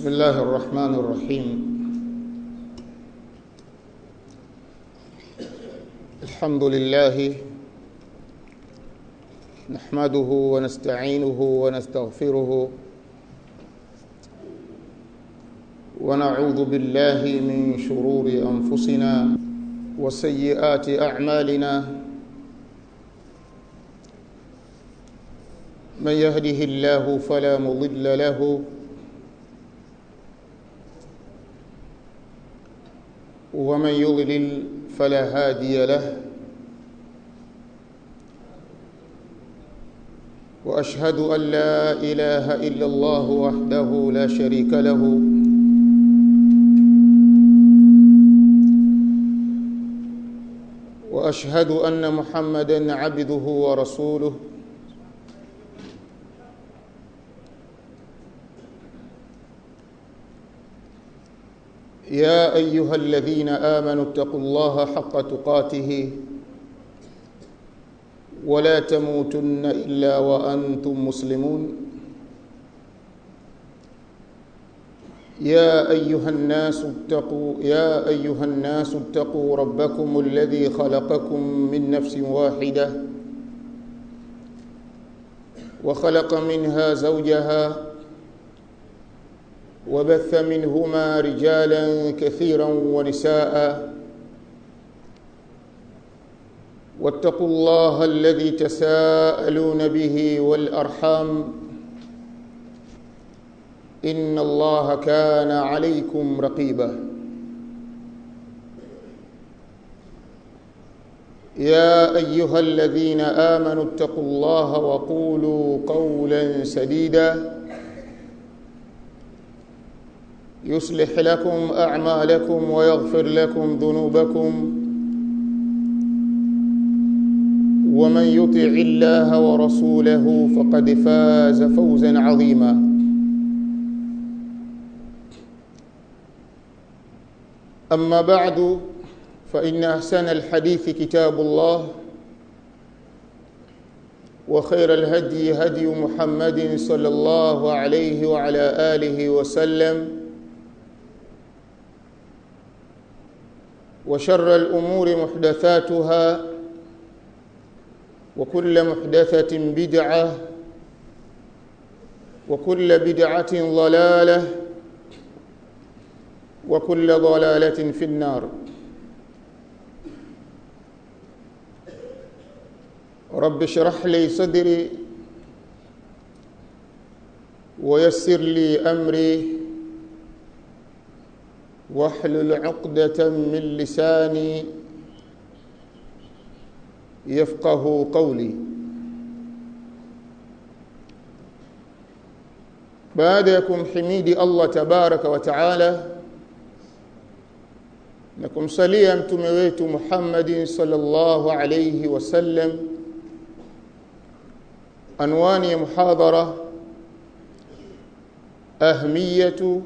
بسم الله الرحمن الرحيم الحمد لله نحمده ونستعينه ونستغفره ونعوذ بالله من شرور انفسنا وسيئات اعمالنا من يهده الله فلا مضل له ومن يضلل فلا هادي له واشهد ان لا اله الا الله وحده لا شريك له واشهد ان محمدا عبده ورسوله يا ايها الذين امنوا اتقوا الله حق تقاته ولا تموتن الا وانتم مسلمون يا ايها الناس اتقوا يا ايها الناس اتقوا ربكم الذي خلقكم من نفس واحده وخلق منها زوجها وبث منهما رجالا كثيرا ونساء واتقوا الله الذي تساءلون به والارحام ان الله كان عليكم رقيبا يا ايها الذين امنوا اتقوا الله وقولوا قولا سديدا يصلح لكم اعمالكم ويغفر لكم ذنوبكم ومن يطع الله ورسوله فقد فاز فوزا عظيما اما بعد فان احسن الحديث كتاب الله وخير الهدي هدي محمد صلى الله عليه وعلى اله وسلم وشر الامور محدثاتها وكل محدثه بدعه وكل بدعه ضلاله وكل ضلاله في النار رب اشرح لي صدري ويسر لي امري واحلل عقدة من لساني يفقه قولي baada ya kumhimidi Allah tabaraka wa taala na kumsalia mtume wetu Muhammadin sallallahu alayhi wasallam anwani ya muhadhara ahmiyatu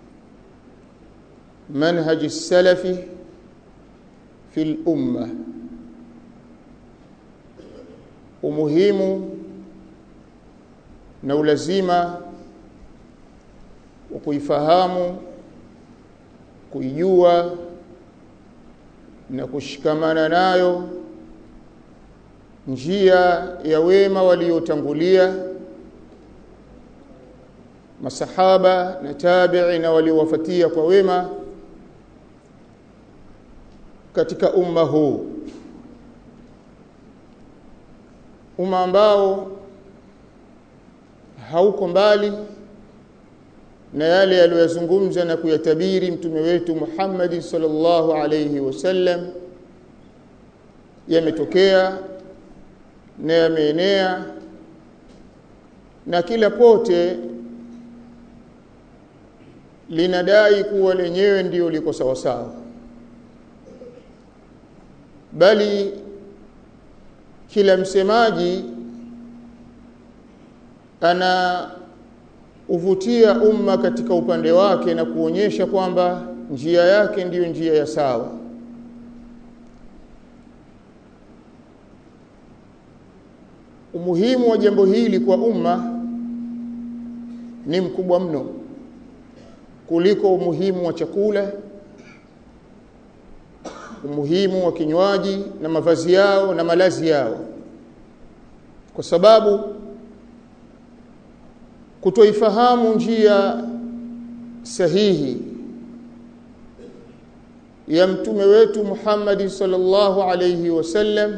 منهج السلف في الأمة umuhimu na ulazima wa kuifahamu kuijua na kushikamana nayo njia ya wema waliotangulia masahaba na tabi'i na waliowafuatia kwa wema katika umma huu umma ambao hauko mbali na yale yaliyozungumza na kuyatabiri mtume wetu Muhammad sallallahu alayhi wasallam yametokea na yameenea na kila pote linadai kuwa lenyewe ndio liko sawa sawa bali kila msemaji ana uvutia umma katika upande wake na kuonyesha kwamba njia yake ndiyo njia ya sawa umuhimu wa jambo hili kwa umma ni mkubwa mno kuliko umuhimu wa chakula umuhimu wa kinywaji na mavazi yao na malazi yao kwa sababu kutoifahamu njia sahihi ya mtume wetu Muhammad sallallahu alayhi wasallam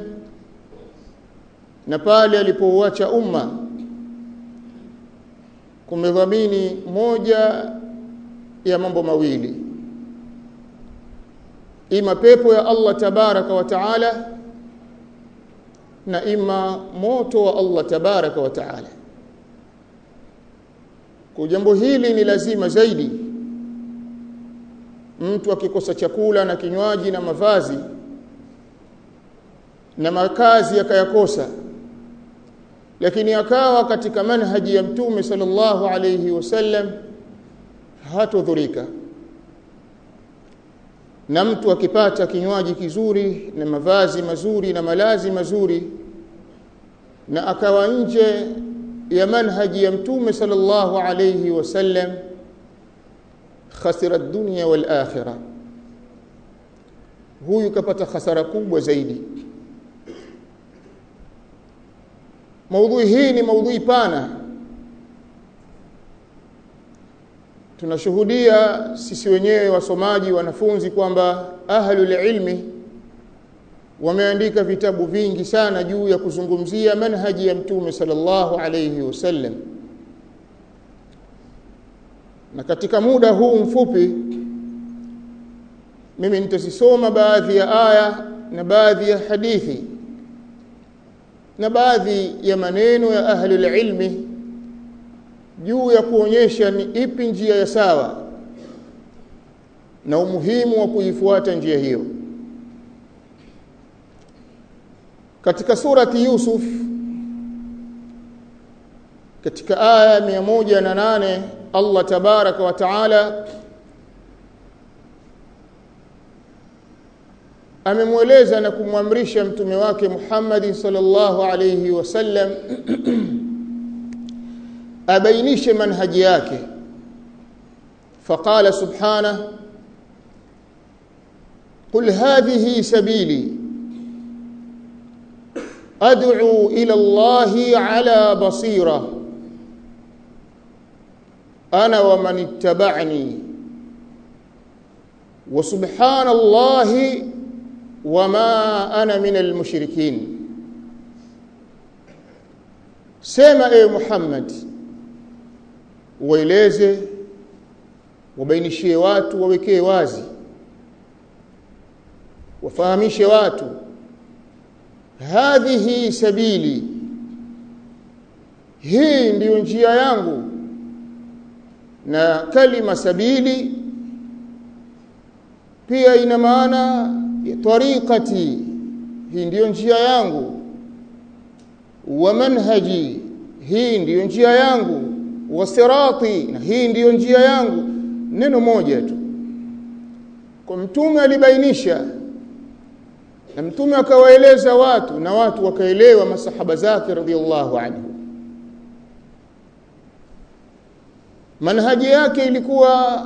na pale alipouacha umma kumedhamini moja ya mambo mawili ima pepo ya Allah tabaraka wa taala na ima moto wa Allah tabaraka wa taala kwa jambo hili ni lazima zaidi mtu akikosa chakula na kinywaji na mavazi na makazi akayakosa lakini akawa katika manhaji ya mtume sallallahu alayhi wasallam hatodhurika na mtu akipata kinywaji kizuri na mavazi mazuri na malazi mazuri na akawa nje ya manhaji ya mtume sallallahu alayhi wasallam khasira dunya wal akhirah huyu kapata hasara kubwa zaidi maudhui hii ni maudhui pana tunashuhudia sisi wenyewe wasomaji wanafunzi kwamba ahlul ilmi wameandika vitabu vingi sana juu ya kuzungumzia manhaji ya mtume sallallahu alayhi wasallam na katika muda huu mfupi mimi nitasisoma baadhi ya aya na baadhi ya hadithi na baadhi ya maneno ya ahlul ilmi juu ya kuonyesha ni ipi njia ya sawa na umuhimu wa kuifuata njia hiyo katika surati Yusuf katika aya 108 Allah tabaraka wa taala amemweleza na kumwamrisha mtume wake Muhammad sallallahu alayhi wasallam abainishe manhaji yake faqala subhanahu قل هذه سبيلي ادعو الى الله على بصيره انا ومن اتبعني وسبحان الله وما انا من المشركين sema e Muhammad waeleze wabainishie watu wawekee wazi wafahamishe watu hadhihi sabili hii ndiyo njia yangu na kalima sabili pia ina maana ya tariqati hii ndiyo njia yangu wa manhaji hii ndiyo njia yangu wa sirati na hii ndiyo njia yangu neno moja tu kwa mtume alibainisha na mtume akawaeleza watu na watu wakaelewa masahaba zake radhiallahu anhu manhaji yake ilikuwa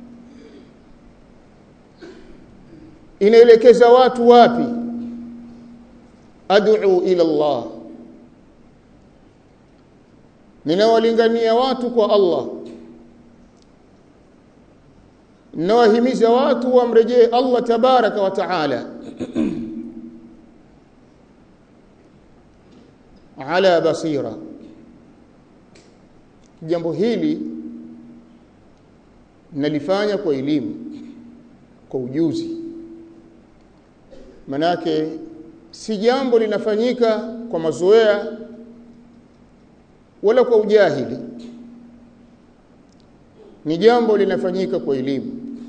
inaelekeza watu wapi ad'u ila Allah ninawalingania watu kwa Allah ninawahimiza watu wamrejee Allah tabaraka wa taala ala basira jambo hili nalifanya kwa elimu kwa ujuzi manake si jambo linafanyika kwa mazoea wala kwa ujahili ni jambo linafanyika kwa elimu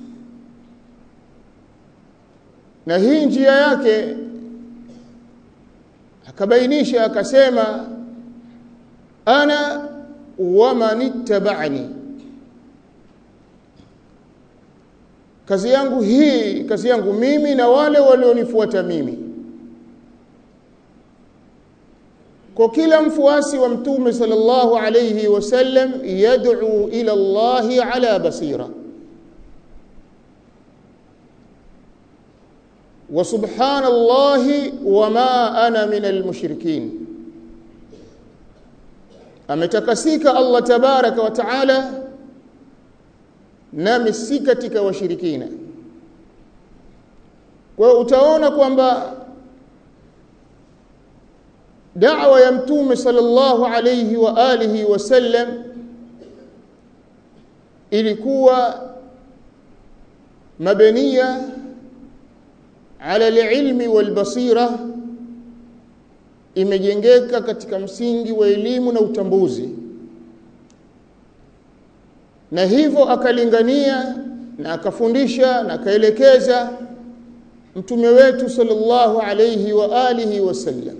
na hii njia yake akabainisha akasema ana wa manittaba'ani kazi yangu hii kazi yangu mimi na wale walionifuata mimi kwa kila mfuasi wa mtume sallallahu alayhi wasallam yad'u ila Allah ala basira wa subhanallahi wama ana minal mushrikin ametakasika Allah tabaraka wa taala nami si katika washirikina kwa hiyo utaona kwamba da'wa ya mtume sallallahu alayhi wa alihi wasallam ilikuwa mabaniya ala alilmi walbasira imejengeka katika msingi wa elimu na utambuzi na hivyo akalingania na akafundisha na akaelekeza mtume wetu sallallahu alayhi wa alihi wasallam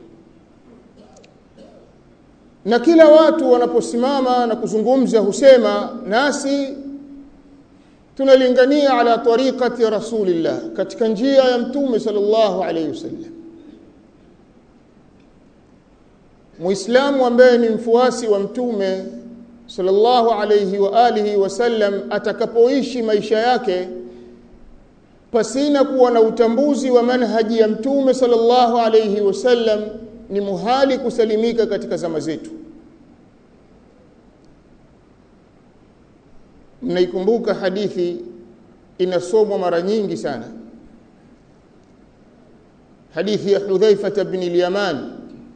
na kila watu wanaposimama na kuzungumza husema nasi tunalingania ala tariqati rasulillah katika njia ya mtume sallallahu alayhi wasallam muislamu ambaye ni mfuasi wa mtume sallallahu alayhi wa alihi wasallam atakapoishi maisha yake pasina kuwa na utambuzi wa manhaji ya mtume sallallahu alayhi wasallam ni muhali kusalimika katika zama zetu mnaikumbuka hadithi inasomwa mara nyingi sana hadithi ya Hudhaifa ibn al-Yaman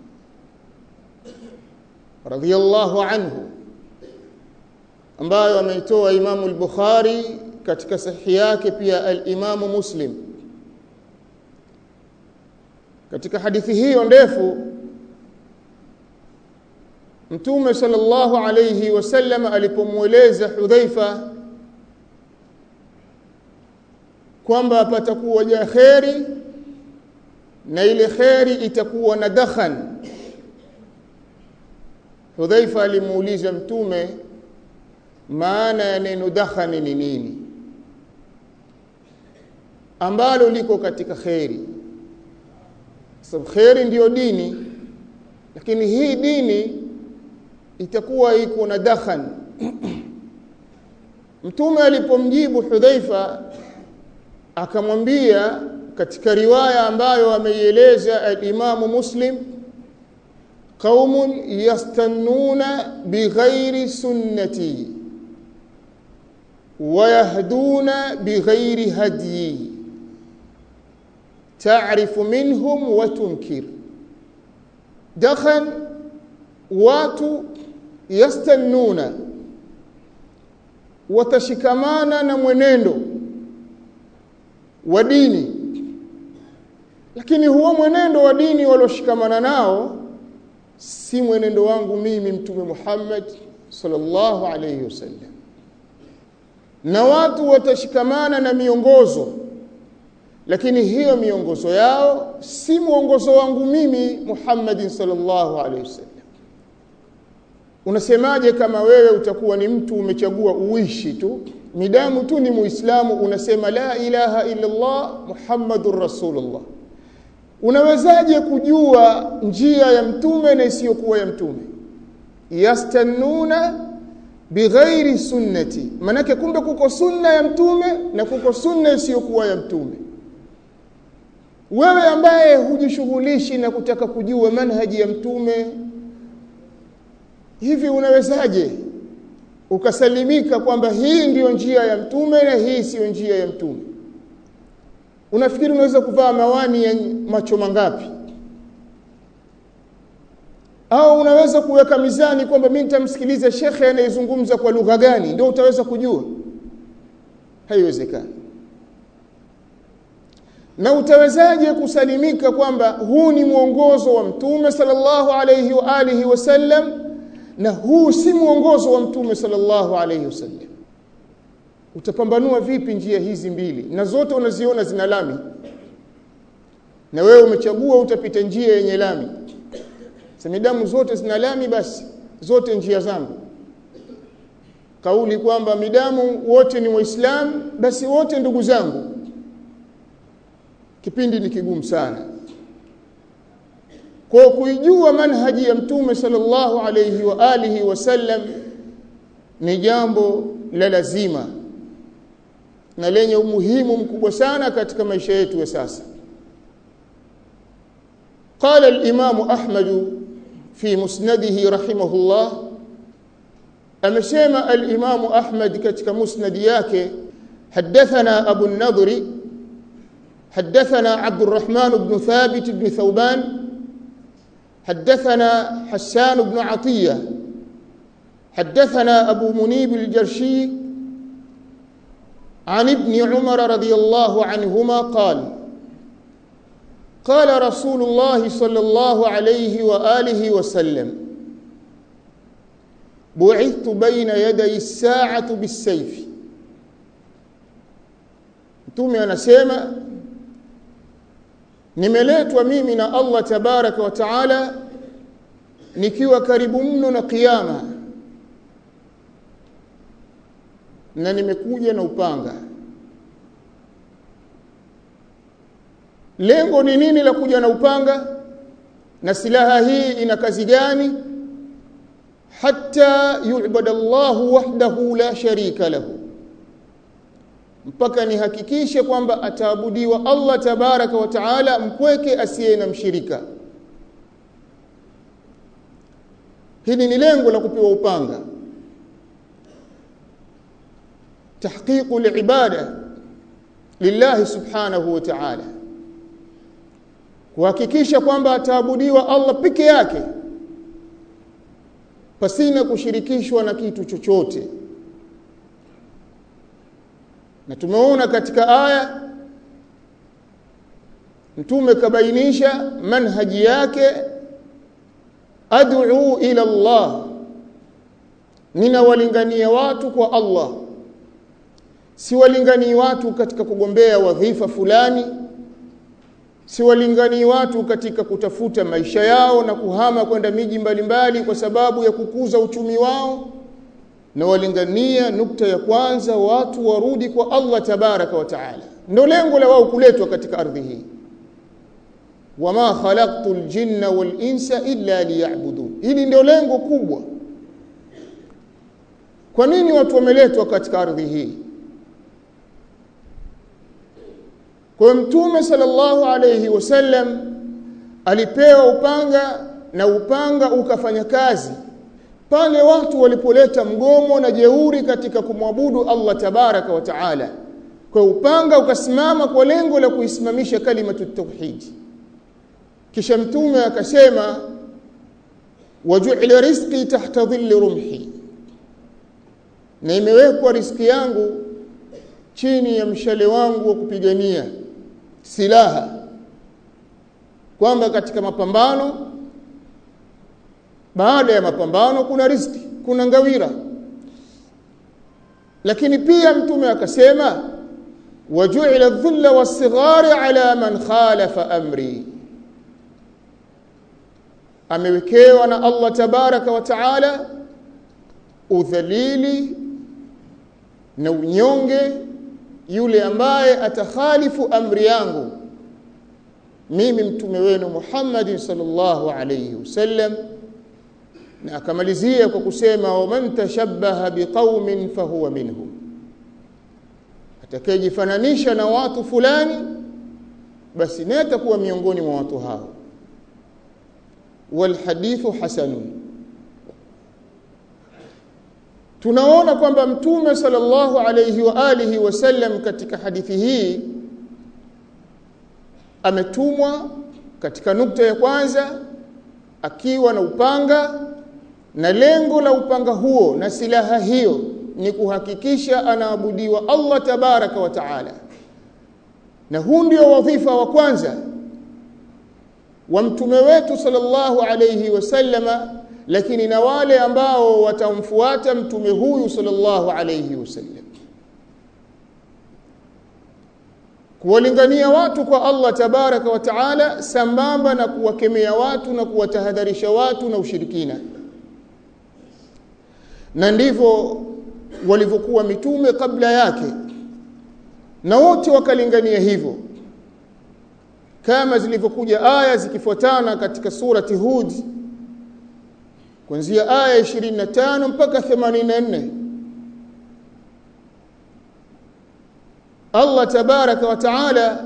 radhiyallahu anhu ambayo ameitoa Imamu al-Bukhari katika sahihi yake pia al-Imamu Muslim katika hadithi hiyo ndefu Mtume sallallahu alayhi wasallam alipomweleza Hudhaifa kwamba patakuwa ja kheri na ile kheri itakuwa na dakhan Hudhaifa alimuuliza Mtume maana ya neno dakhan ni nini ambalo liko katika kheri sababu kheri ndiyo dini lakini hii dini itakuwa iko na dakhan mtume alipomjibu Hudhaifa akamwambia katika riwaya ambayo ameieleza al-Imamu Muslim qaumun yastannuna bighairi sunnati wayahduna bighairi hadyi ta'rifu minhum wa tunkir dakhan watu yastannuna watashikamana na mwenendo wa dini lakini huo mwenendo wa dini walioshikamana nao si mwenendo wangu mimi mtume Muhammad sallallahu alayhi wasallam na watu watashikamana na miongozo lakini hiyo miongozo yao si mwongozo wangu mimi Muhammad sallallahu alayhi wasallam unasemaje kama wewe utakuwa ni mtu umechagua uishi tu midamu tu ni muislamu unasema la ilaha illa Allah muhammadur rasulullah unawezaje kujua njia ya mtume na isiyokuwa ya mtume yastannuna bighairi sunnati manake kumbe kuko sunna ya mtume na kuko sunna isiyokuwa ya mtume wewe ambaye hujishughulishi na kutaka kujua manhaji ya mtume hivi unawezaje ukasalimika kwamba hii ndiyo njia ya mtume na hii siyo njia ya mtume unafikiri unaweza kuvaa mawani ya macho mangapi au unaweza kuweka mizani kwamba mimi nitamsikiliza shekhe anayezungumza kwa lugha gani ndio utaweza kujua haiwezekani na utawezaje kusalimika kwamba huu ni mwongozo wa mtume sallallahu alayhi wa alihi wasallam na huu si mwongozo wa mtume sallallahu alayhi wasallam utapambanua vipi njia hizi mbili na zote unaziona zina lami na wewe umechagua utapita njia yenye lami semidamu zote zina lami basi zote njia zangu kauli kwamba midamu wote ni waislamu basi wote ndugu zangu kipindi ni kigumu sana kwa kuijua manhaji ya mtume sallallahu alayhi wa alihi wasallam ni jambo la lazima na lenye umuhimu mkubwa sana katika maisha yetu ya sasa قال الإمام أحمد في مسنده رحمه الله أمسيما الإمام أحمد كتك مسند ياك حدثنا أبو النضر حدثنا عبد الرحمن بن ثابت بن ثوبان حدثنا حسان بن عطية حدثنا أبو منيب الجرشي عن ابن عمر رضي الله عنهما قال قال رسول الله صلى الله عليه وآله وسلم بعثت بين يدي الساعة بالسيف mtume anasema nimeletwa mimi na Allah tabaraka wa taala nikiwa karibu mno na kiyama na nimekuja na upanga lengo ni nini la kuja na upanga na silaha hii ina kazi gani hatta yu'bada Allah wahdahu la sharika lahu mpaka nihakikishe kwamba ataabudiwa Allah tabaraka wa taala mpweke asiye na mshirika hili ni lengo la kupewa upanga tahqiqu liibada lillahi subhanahu wa ta'ala kuhakikisha kwamba ataabudiwa Allah peke yake pasina kushirikishwa na kitu chochote na tumeona katika aya mtume kabainisha manhaji yake ad'u ila Allah ninawalingania watu kwa Allah siwalinganii watu katika kugombea wadhifa fulani siwalinganii watu katika kutafuta maisha yao na kuhama kwenda miji mbalimbali kwa sababu ya kukuza uchumi wao na walingania nukta ya kwanza watu warudi kwa Allah tabaraka wa taala ndio lengo la wao kuletwa katika ardhi hii wama khalaqtu ljinna wal insa illa liya'budun hili ndio lengo kubwa kwa nini watu wameletwa katika ardhi hii kwa mtume sallallahu alayhi wasallam alipewa upanga na upanga ukafanya kazi pale watu walipoleta mgomo na jeuri katika kumwabudu Allah tabaraka wa taala kwa upanga ukasimama kwa lengo la kuisimamisha kalimatu tauhid kisha mtume akasema waju'ila rizqi tahta dhilli rumhi na imewekwa riziki yangu chini ya mshale wangu wa kupigania silaha kwamba katika mapambano baada ya mapambano kuna riziki kuna ngawira lakini pia mtume akasema waju'ila adh-dhulla was-sighari ala man khalafa amri amewekewa na Allah tabaraka wa taala udhalili na unyonge yule ambaye atakhalifu amri yangu mimi mtume wenu Muhammad sallallahu alayhi wasallam na akamalizia kwa kusema waman tashabbaha biqaumin fahuwa minhum atakayejifananisha na watu fulani basi naye atakuwa miongoni mwa watu hao walhadithu hasanun tunaona kwamba mtume sallallahu alayhi wa alihi wasallam katika hadithi hii ametumwa katika nukta ya kwanza akiwa na upanga na lengo la upanga huo na silaha hiyo ni kuhakikisha anaabudiwa Allah tabaraka wa taala na huu ndio wadhifa wa kwanza wa mtume wetu sallallahu alayhi wasallama lakini na wale ambao watamfuata mtume huyu sallallahu alayhi wasallam kuwalingania watu kwa Allah tabaraka wa taala sambamba na kuwakemea watu na kuwatahadharisha watu na ushirikina na ndivyo walivyokuwa mitume kabla yake na wote wakalingania hivyo kama zilivyokuja aya zikifuatana katika surati Hud kuanzia aya 25 mpaka 84 Allah tabaraka wa taala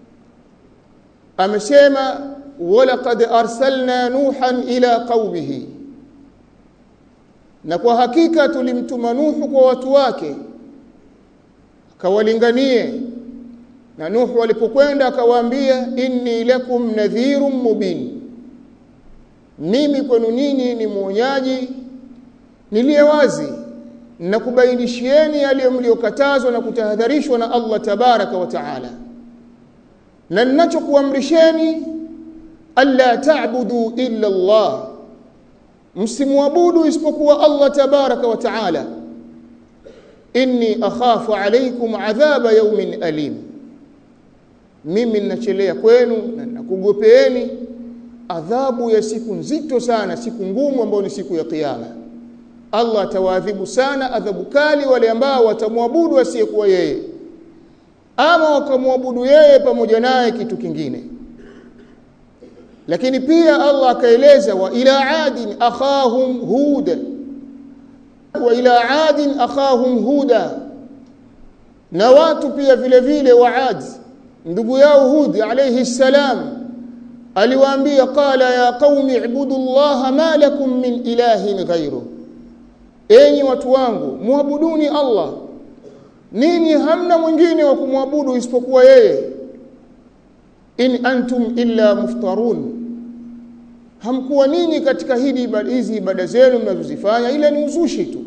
amesema walaqad arsalna nuhan ila qaumihi na kwa hakika tulimtuma nuhu kwa watu wake akawalinganie na nuhu alipokwenda akawaambia inni lakum nadhirun mubin mimi kwenu nyinyi ni mwonyaji niliye wazi na kubainishieni yale mliokatazwa na kutahadharishwa na Allah tabaraka wa taala na ninachokuamrisheni alla ta'budu illa Allah msimwabudu isipokuwa Allah tabaraka wa taala inni akhafu alaykum adhaba yawmin alim mimi ninachelea kwenu na nakugopeeni adhabu ya siku nzito sana siku ngumu ambayo ni siku ya kiyama Allah atawaadhibu sana adhabu kali wale ambao watamwabudu asiyekuwa yeye ama wakamwabudu yeye pamoja naye kitu kingine lakini pia Allah akaeleza wa ila adin akhahum huda wa ila adin akhahum huda na watu pia vile vile wa Ad ndugu yao Hud alayhi salam aliwaambia qala ya qaumi ibudu Allah ma lakum min ilahin ghayru enyi watu wangu muabuduni Allah nini hamna mwingine wa kumwabudu isipokuwa yeye in antum illa muftarun hamkuwa ninyi katika hili hizi ibada zenu mnazozifanya ila ni uzushi tu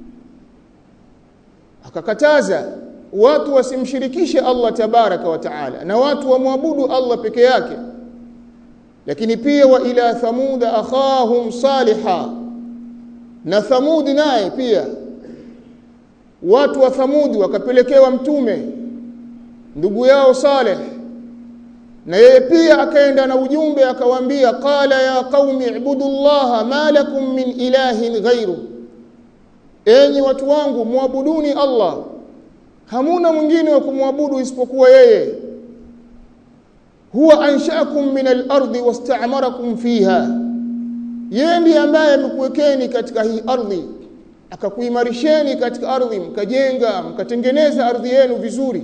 akakataza watu wasimshirikishe Allah tabaraka wa taala na watu wamwabudu Allah peke yake lakini pia wa ila thamuda akhahum saliha na thamudi naye pia watu wa thamudi wakapelekewa mtume ndugu yao saleh na yeye pia akaenda na ujumbe akawaambia qala ya qaumi ibudullaha ma lakum min ilahin ghairu enyi watu wangu muabuduni Allah hamuna mwingine wa kumwabudu isipokuwa yeye huwa anshaakum min al-ardi wasta'marakum fiha yeye ndiye ambaye amekuwekeni katika hii ardhi akakuimarisheni katika ardhi mkajenga mkatengeneza ardhi yenu vizuri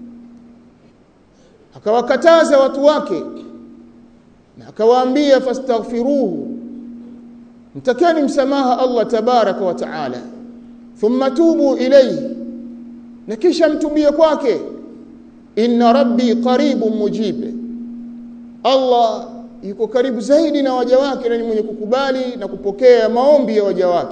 akawakataza watu wake na akawaambia fastaghfiruhu mtakeni msamaha Allah tabaraka wa taala thumma tubu ilayhi na kisha mtubie kwake inna rabbi qaribun mujib Allah yuko karibu zaidi na waja wake na ni mwenye kukubali na kupokea maombi ya waja wake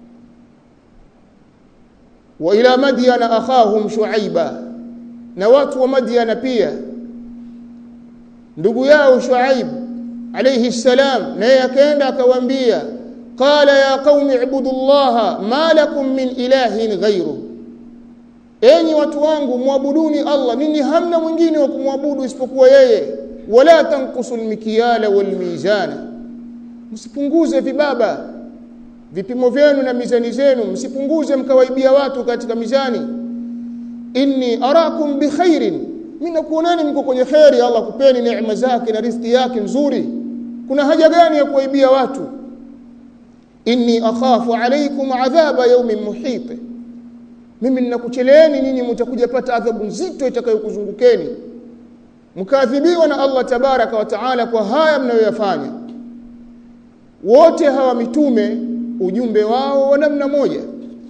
wa ila madyana akhahum shuaiba na watu wa madyana pia ndugu yao shuaib alayhi salam naye akaenda akawaambia qala ya qaumi ibudullaha ma lakum min ilahin ghayru enyi watu wangu muabuduni Allah nini hamna mwingine wa kumwabudu isipokuwa yeye wala tanqusul mikyala wal mizana msipunguze vibaba vipimo vyenu na mizani zenu msipunguze mkawaibia watu katika mizani inni arakum bikhairin mimi nakuonani mko kwenye khairi Allah kupeni neema zake na riziki yake nzuri kuna haja gani ya kuwaibia watu inni akhafu alaykum adhaba yawmin muhit mimi ninakucheleeni nyinyi mtakuja pata adhabu nzito itakayokuzungukeni mkaadhibiwa na Allah tabaraka wa taala kwa haya mnayoyafanya wote hawa mitume ujumbe wao wa namna moja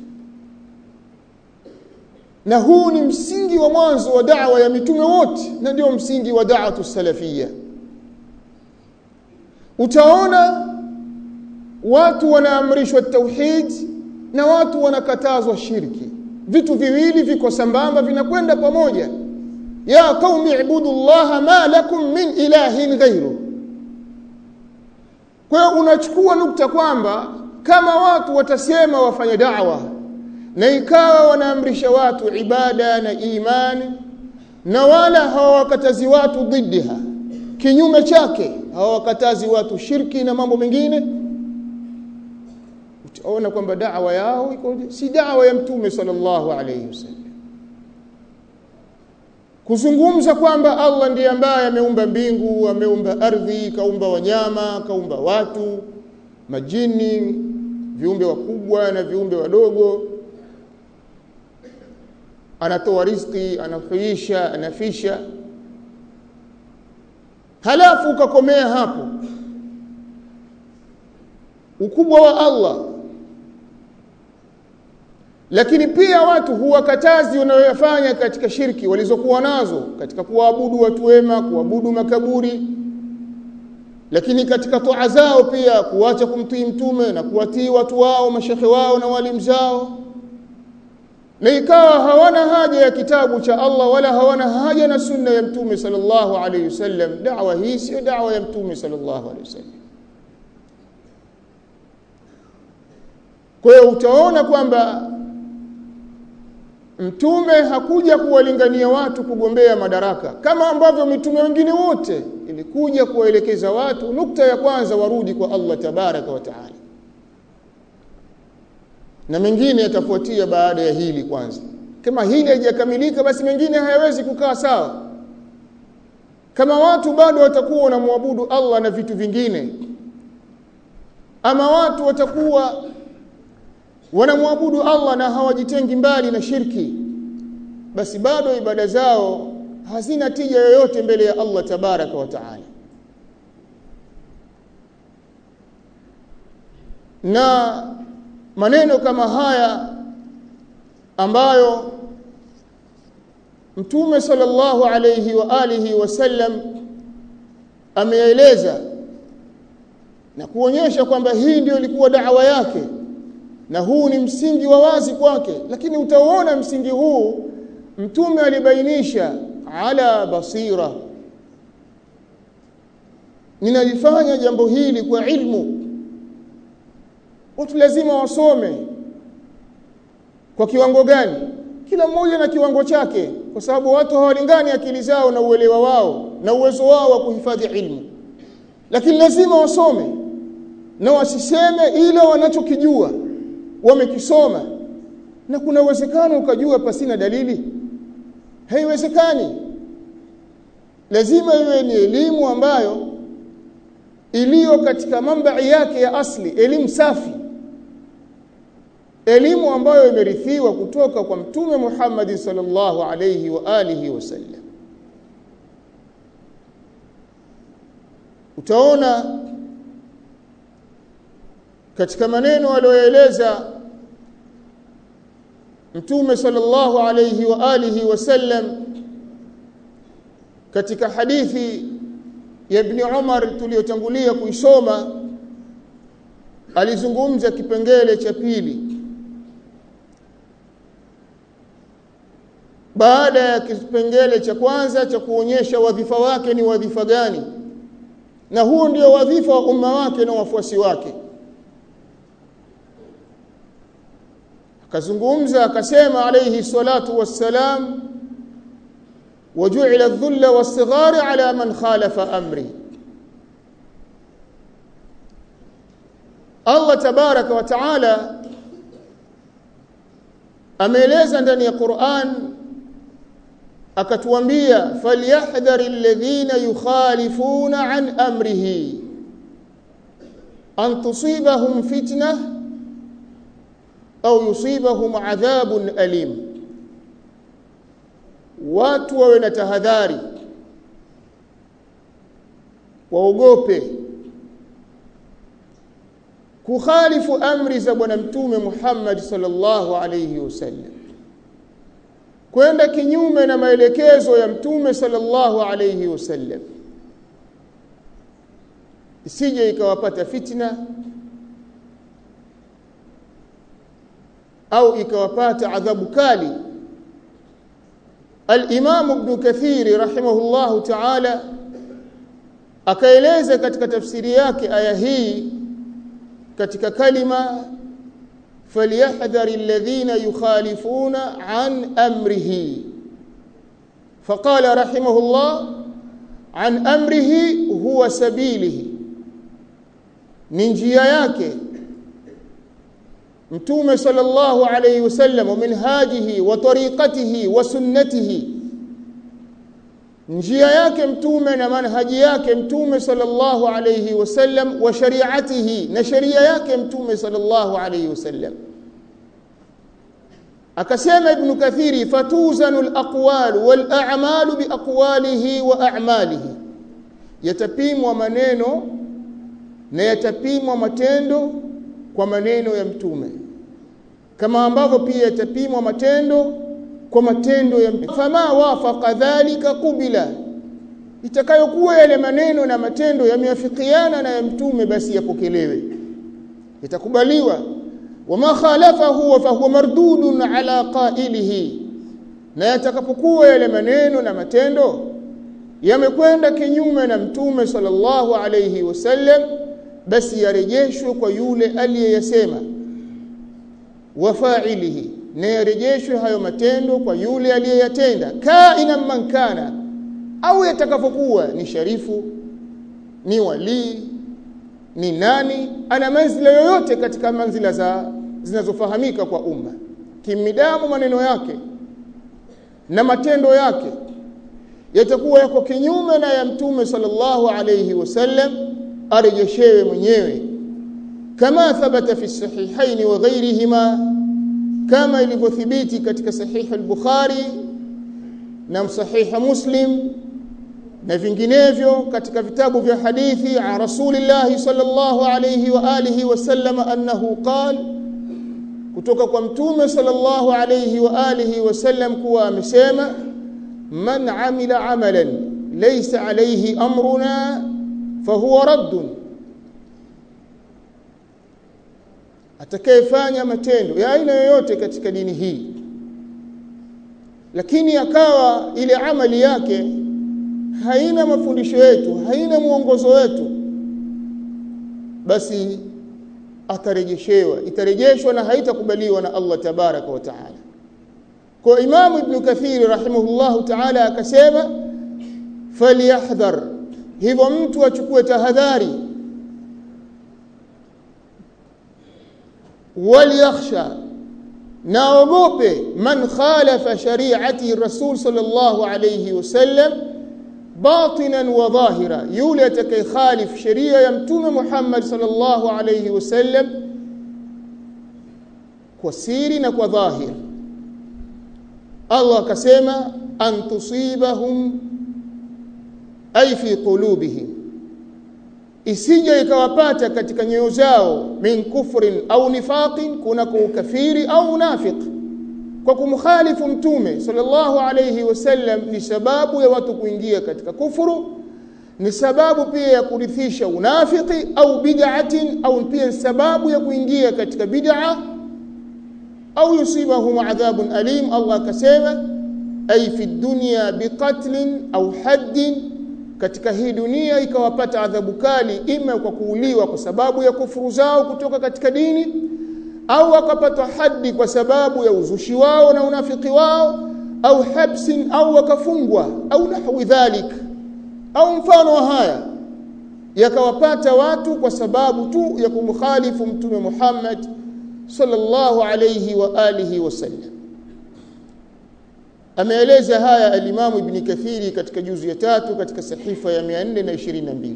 na huu ni msingi wa mwanzo wa da'wa ya mitume wote na ndio msingi wa da'watu salafia utaona watu wanaamrishwa tauhid na watu wanakatazwa shirki vitu viwili viko sambamba vinakwenda pamoja ya qaumi ibudullaha ma lakum min ilahin ghairu kwa hiyo unachukua nukta kwamba kama watu watasema wafanye da'wa na ikawa wanaamrisha watu ibada na imani na wala hawawakatazi watu dhiddiha kinyume chake hawawakatazi watu shirki na mambo mengine utaona kwamba da'wa yao iko si da'wa ya mtume sallallahu alayhi wasallam kuzungumza kwamba Allah ndiye ambaye ameumba mbingu ameumba ardhi kaumba wanyama kaumba watu majini viumbe wakubwa na viumbe wadogo anatoa riziki anahuisha anafisha halafu ukakomea hapo ukubwa wa Allah lakini pia watu huwakatazi wanayoyafanya katika shirki walizokuwa nazo katika kuwaabudu watu wema kuabudu makaburi lakini katika toa zao pia kuacha kumtii mtume na kuwatii watu wao mashekhe wao na walimu zao na ikawa hawana haja ya kitabu cha Allah wala hawana haja na sunna ya mtume sallallahu alayhi wasallam da'wa hii sio da'wa ya mtume sallallahu alayhi wasallam kwa hiyo utaona kwamba mtume hakuja kuwalingania watu kugombea madaraka kama ambavyo mitume wengine wote ilikuja kuwaelekeza watu nukta ya kwanza warudi kwa Allah tabaraka wa taala na mengine yatafuatia baada ya hili kwanza kama hili haijakamilika basi mengine hayawezi kukaa sawa kama watu bado watakuwa wanamwabudu Allah na vitu vingine ama watu watakuwa wanamwabudu Allah na hawajitengi mbali na shirki basi bado ibada zao hazina tija yoyote mbele ya Allah tabaraka wa taala na maneno kama haya ambayo Mtume sallallahu alayhi wa alihi wasallam ameeleza na kuonyesha kwamba hii ndio ilikuwa da'wa yake na huu ni msingi wa wazi kwake lakini utaona msingi huu mtume alibainisha ala basira ninalifanya jambo hili kwa ilmu watu lazima wasome kwa kiwango gani kila mmoja na kiwango chake kwa sababu watu hawalingani akili zao na uelewa wao na uwezo wao wa kuhifadhi ilmu lakini lazima wasome na wasiseme ila wanachokijua wamekisoma na kuna uwezekano ukajua pasina dalili haiwezekani lazima iwe ni elimu ambayo iliyo katika mambai yake ya asli elimu safi elimu ambayo imerithiwa kutoka kwa mtume Muhammad sallallahu alayhi wa alihi wasallam utaona katika maneno aliyoeleza mtume sallallahu alayhi wa alihi wasallam katika hadithi ya ibn Umar tuliyotangulia kuisoma alizungumza kipengele cha pili baada ya kipengele cha kwanza cha kuonyesha wadhifa wake ni wadhifa gani na huu ndio wadhifa wa umma wake na wafuasi wake akazungumza akasema alayhi salatu wassalam وجعل الذل والصغار على من خالف امري Allah tabaraka wa taala ameeleza ndani ya Qur'an akatuambia falyahdhar alladhina yukhalifuna an amrihi an tusibahum fitnah au yusibahum adhabun alim watu wawe na tahadhari waogope kukhalifu amri za bwana mtume Muhammad sallallahu alayhi wasallam kwenda kinyume na maelekezo ya mtume sallallahu alayhi wasallam isije ikawapata fitna au ikawapata adhabu kali al-Imam Ibn Kathir rahimahullahu ta'ala akaeleza katika tafsiri yake aya hii katika kalima falyahdhari alladhina yukhalifuna an amrihi faqala rahimahullah an amrihi huwa sabilihi ni njia yake mtume sallallahu alayhi wasallam wa minhajihi wa tariqatihi wa sunnatihi njia yake mtume na manhaji yake mtume sallallahu alayhi wasallam wa shari'atihi na sharia yake mtume sallallahu alayhi wasallam akasema ibn kathiri fatuzanu alaqwal wal a'malu bi aqwalihi wa a'malihi yatapimwa maneno na yatapimwa matendo kwa maneno ya mtume kama ambavyo pia yatapimwa matendo kwa matendo ya mtume fama wafaqa dhalika qubila itakayokuwa yale maneno na matendo yameafikiana na ya mtume basi yapokelewe itakubaliwa wama khalafahu fa huwa mardudun ala qailihi na yatakapokuwa yale maneno na matendo yamekwenda kinyume na mtume sallallahu alayhi wasallam basi yarejeshwe kwa yule aliyeyasema wa fa'ilihi na yarejeshwe hayo matendo kwa yule aliyeyatenda kaina man kana au yatakapokuwa ni sharifu ni walii ni nani ana manzila yoyote katika manzila za zinazofahamika kwa umma kimidamu maneno yake na matendo yake yatakuwa yako kinyume na ya mtume sallallahu alayhi wasallam arejeshewe mwenyewe kama thabata fi sahihaini wa ghairihima kama ilivyothibiti katika sahihi al-Bukhari na sahihi Muslim na vinginevyo katika vitabu vya hadithi an Rasulillah sallallahu alayhi wa alihi wasallam annahu qala kutoka kwa mtume sallallahu alayhi wa alihi wasallam kuwa amesema man amila amalan laysa alayhi amruna fahuwa raddun atakayefanya matendo ya aina yoyote katika dini hii lakini akawa ile amali yake haina mafundisho yetu haina mwongozo wetu basi atarejeshewa itarejeshwa na haitakubaliwa na Allah tabaraka wa taala kwa Imam Ibn Kathir rahimahullahu taala akasema falyahdhar hivyo mtu achukue tahadhari waliyakhsha naogope man khalafa shari'ati rasul sallallahu alayhi wasallam batinan wa dhahira yule atakayekhalif sheria ya mtume Muhammad sallallahu alayhi wasallam kwa siri na kwa dhahir Allah akasema an tusibahum ay fi qulubihim isije ikawapata katika nyoyo zao min kufrin au nifaqin kuna ukafiri au unafiq kwa kumkhalifu mtume sallallahu alayhi wasallam ni sababu ya watu kuingia katika kufuru ni sababu pia ya kurithisha unafiki au bid'atin au pia sababu ya kuingia katika bid'a au yusibahum adhabun alim Allah akasema ay fi dunya biqatlin au haddin katika hii dunia ikawapata adhabu kali ima kwa kuuliwa kwa sababu ya kufuru zao kutoka katika dini au wakapata hadi kwa sababu ya uzushi wao na unafiki wao au habsin au wakafungwa au nahwi dhalik au mfano wa haya yakawapata watu kwa sababu tu ya kumkhalifu mtume Muhammad sallallahu alayhi wa alihi wasallam ameeleza haya alimamu ibn kathiri katika juzu ya tatu katika sahifa ya 422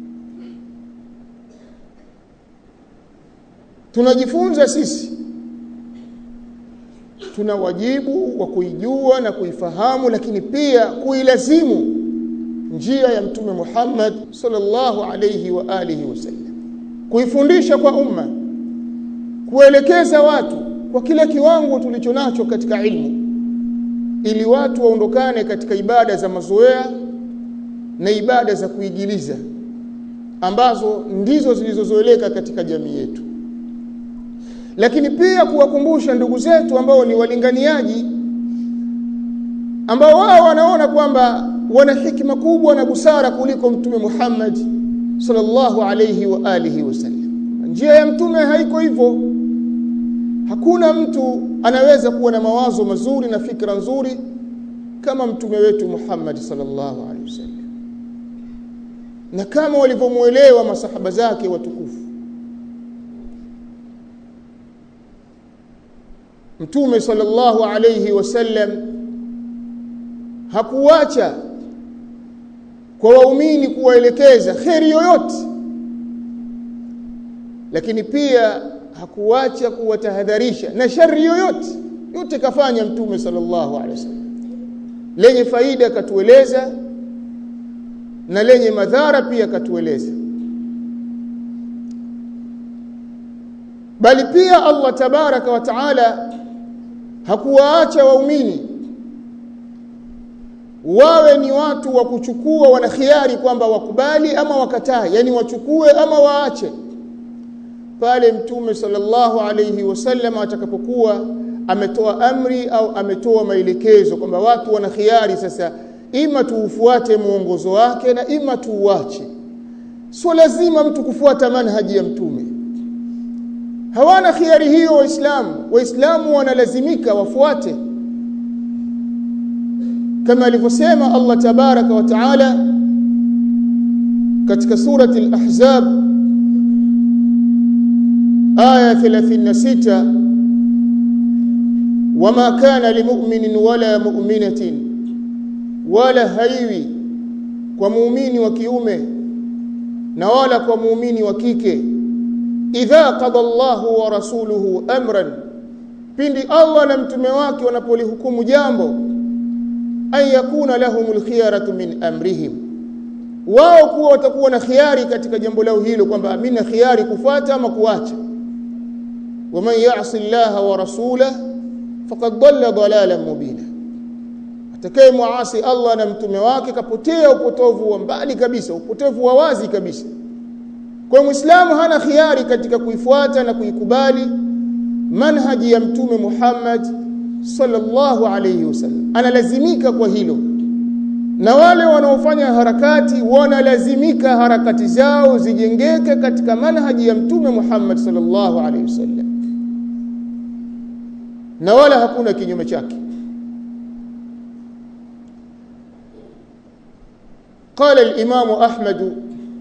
tunajifunza sisi tuna wajibu wa kuijua na kuifahamu lakini pia kuilazimu njia ya mtume Muhammad sallallahu alayhi wa alihi wasallam kuifundisha kwa umma kuelekeza watu kwa kile kiwango tulicho nacho katika ilmu ili watu waondokane katika ibada za mazoea na ibada za kuigiliza ambazo ndizo zilizozoeleka katika jamii yetu lakini pia kuwakumbusha ndugu zetu ambao ni walinganiaji ambao wao wanaona kwamba wana hikima kubwa na busara kuliko mtume Muhammad sallallahu alayhi wa alihi wasallam njia ya mtume haiko hivyo hakuna mtu anaweza kuwa na mawazo mazuri na fikra nzuri kama mtume wetu Muhammad sallallahu alaihi wasallam na kama walivyomuelewa masahaba zake watukufu mtume sallallahu alayhi wasallam hakuacha kwa waumini kuwaelekeza kheri yoyote lakini pia hakuacha kuwatahadharisha na shari yoyote yote kafanya mtume sallallahu alaihi wasallam lenye faida katueleza na lenye madhara pia katueleza bali pia Allah tabaraka wa taala hakuwaacha waumini wawe ni watu wa kuchukua wana khiari kwamba wakubali ama wakataa yani wachukue ama waache pale mtume sallallahu alayhi wasallam atakapokuwa ametoa amri au ametoa maelekezo kwamba watu wana khiari sasa ima tuufuate muongozo wake na ima tuuache sio lazima mtu kufuata manhaji ya mtume hawana khiari hiyo waislamu waislamu wanalazimika wafuate kama alivyosema Allah tabaraka wa taala katika surati al-ahzab aya 36 wama kana limu'minin wala mu'minatin wala haiwi kwa muumini wa kiume na wala kwa muumini wa kike idha qada Allahu wa rasuluhu amran pindi Allah na mtume wake wanapolihukumu jambo an yakuna lahumul khiyaratu min amrihim wao kuwa watakuwa na khiari katika jambo lao hilo kwamba mimi na khiari kufuata ama kuacha waman ya'si Allah wa rasulahu faqad dhalla dhalalan mubina atakaye muasi Allah na mtume wake kapotea upotovu wa mbali kabisa upotovu wa wazi kabisa kwa muislamu hana khiari katika kuifuata na kuikubali manhaji ya mtume Muhammad sallallahu alayhi wasallam analazimika kwa hilo na wale wanaofanya harakati wanalazimika harakati zao zijengeke katika manhaji ya mtume Muhammad sallallahu alayhi wasallam na wala hakuna kinyume chake قال الإمام أحمد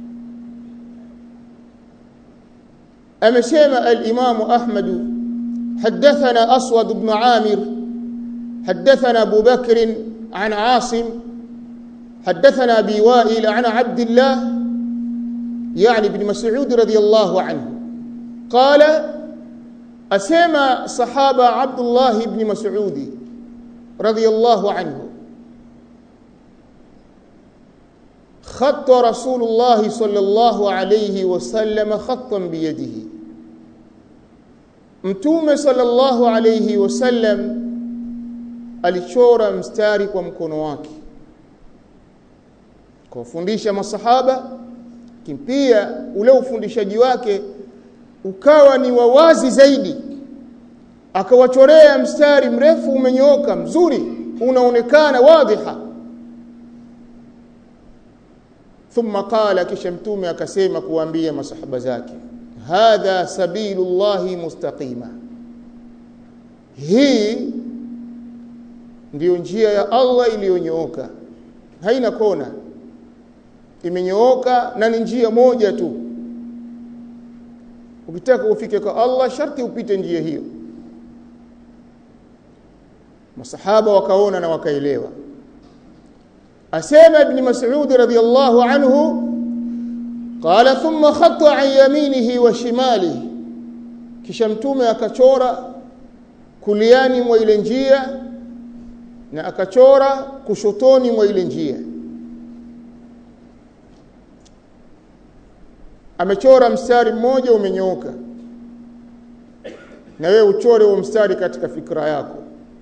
أمسيما الإمام أحمد حدثنا أسود بن عامر حدثنا أبو بكر عن عاصم حدثنا أبي وائل عن عبد الله يعني بن مسعود رضي الله عنه قال أسيما صحابة عبد الله بن مسعود رضي الله عنه خط رسول الله صلى الله عليه وسلم خطا بيده mtume sallallahu alayhi wasallam alichora mstari kwa mkono wake kuwafundisha masahaba kimpia ule ufundishaji wake ukawa ni wawazi zaidi akawachorea mstari mrefu umenyooka mzuri unaonekana wadhiha thumma qala kisha mtume akasema kuambia masahaba zake hadha sabilullahi mustaqima hii ndiyo njia ya Allah iliyonyooka haina kona imenyooka na ni njia moja tu ukitaka ufike kwa Allah sharti upite njia hiyo masahaba wakaona na wakaelewa asema ibn mas'ud radhiyallahu anhu qala thumma khatta an yaminihi wa shimalihi kisha mtume akachora kuliani mwa ile njia na akachora kushotoni mwa ile njia amechora mstari mmoja umenyooka na wewe uchore huo mstari katika fikra yako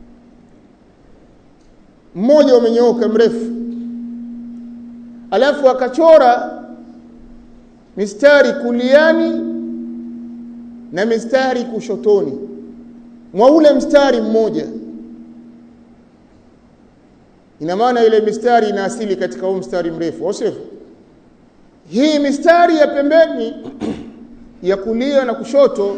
mmoja umenyooka mrefu alafu akachora mistari kuliani na mistari kushotoni mwa ule mstari mmoja ina maana ile mistari ina asili katika huu mstari mrefu au sivyo hii mistari ya pembeni ya kulia na kushoto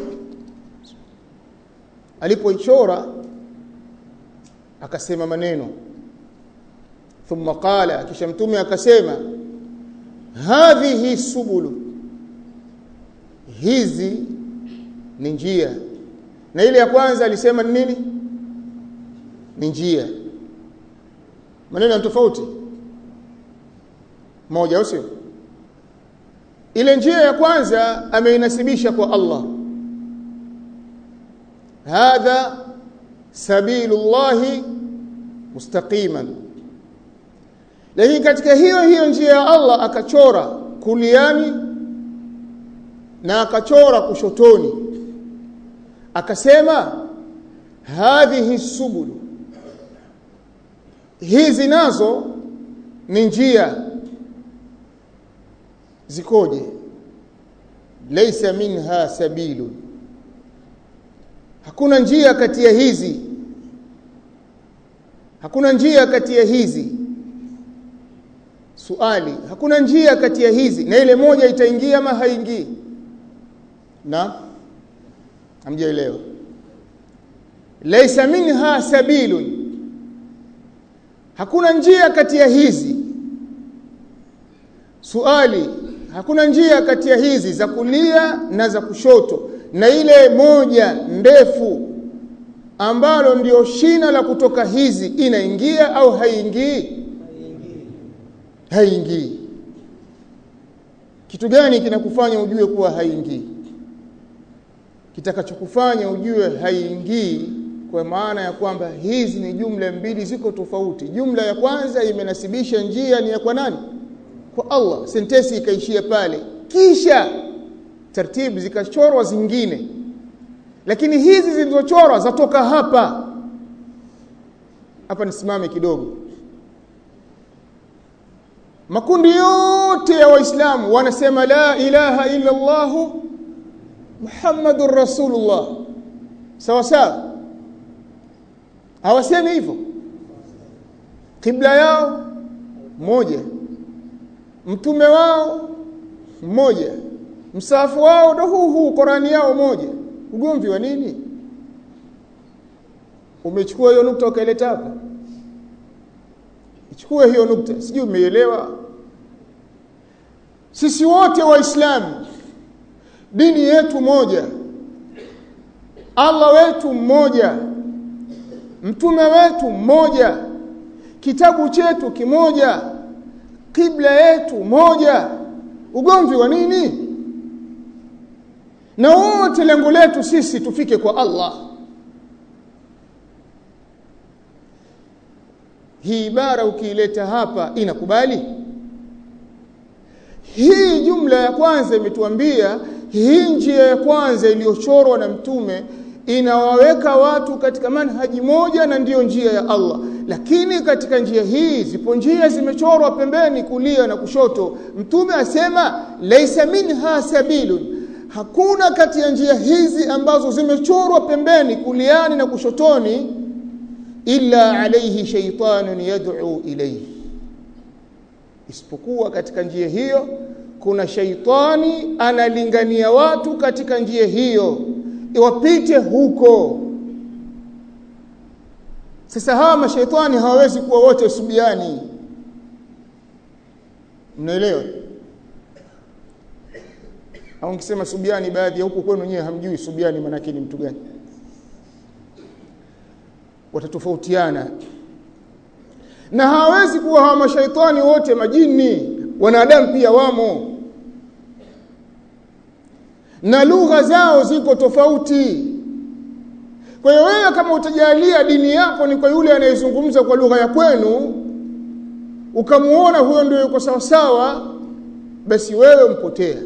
alipoichora akasema maneno thumma qala kisha mtume akasema hadhihi subulu hizi ni njia na ile ya kwanza alisema ni nini ni njia maneno tofauti moja au sio ile njia ya kwanza ameinasibisha kwa Allah hadha sabilullahi mustaqiman lakini katika hiyo hiyo njia ya Allah akachora kuliani na akachora kushotoni akasema hadhihi subulu hizi nazo ni njia zikoje laysa minha sabilun hakuna njia kati ya hizi hakuna njia kati ya hizi suali hakuna njia kati ya hizi na ile moja itaingia ama haingii na hamjaelewa laysa minha sabilun hakuna njia kati ya hizi suali hakuna njia kati ya hizi za kulia na za kushoto na ile moja ndefu ambalo ndio shina la kutoka hizi inaingia au haingii haingii kitu gani kinakufanya ujue kuwa haingii kitakachokufanya ujue haingii kwa maana ya kwamba hizi ni jumla mbili ziko tofauti jumla ya kwanza imenasibisha njia ni ya kwa nani kwa Allah sentensi ikaishia pale kisha taratibu zikachorwa zingine lakini hizi zilizochorwa zatoka hapa hapa nisimame kidogo makundi yote ya waislamu wanasema la ilaha illa Allah Muhammadur Rasulullah sawa sawa hawasemi hivyo kibla yao moja mtume wao mmoja msafu wao ndo huu huu Qurani yao moja ugomvi wa nini umechukua hiyo nukta ukaileta hapa ichukue hiyo nukta sijui umeelewa sisi wote waislamu dini yetu moja Allah wetu mmoja mtume wetu mmoja kitabu chetu kimoja kibla yetu moja ugomvi wa nini na wote lengo letu sisi tufike kwa Allah hii ibara ukiileta hapa inakubali hii jumla ya kwanza imetuambia hii njia ya kwanza iliyochorwa na mtume inawaweka watu katika manhaji moja na ndiyo njia ya Allah lakini katika njia hii zipo njia zimechorwa pembeni kulia na kushoto mtume asema laisa minha sabilun hakuna kati ya njia hizi ambazo zimechorwa pembeni kuliani na kushotoni illa alayhi shaytanun yad'u ilayhi isipokuwa katika njia hiyo kuna shaitani analingania watu katika njia hiyo iwapite huko sasa hawa mashaitani hawawezi kuwa wote subiani mnaelewa au nikisema subiani baadhi ya huko kwenu wenyewe hamjui subiani maana ni mtu gani watatofautiana na hawezi kuwa hawa mashaitani wote majini wanadamu pia wamo na lugha zao ziko tofauti kwa hiyo wewe kama utajalia dini yako ni kwa yule anayezungumza kwa lugha ya kwenu ukamuona huyo ndio yuko sawa sawa basi wewe mpotea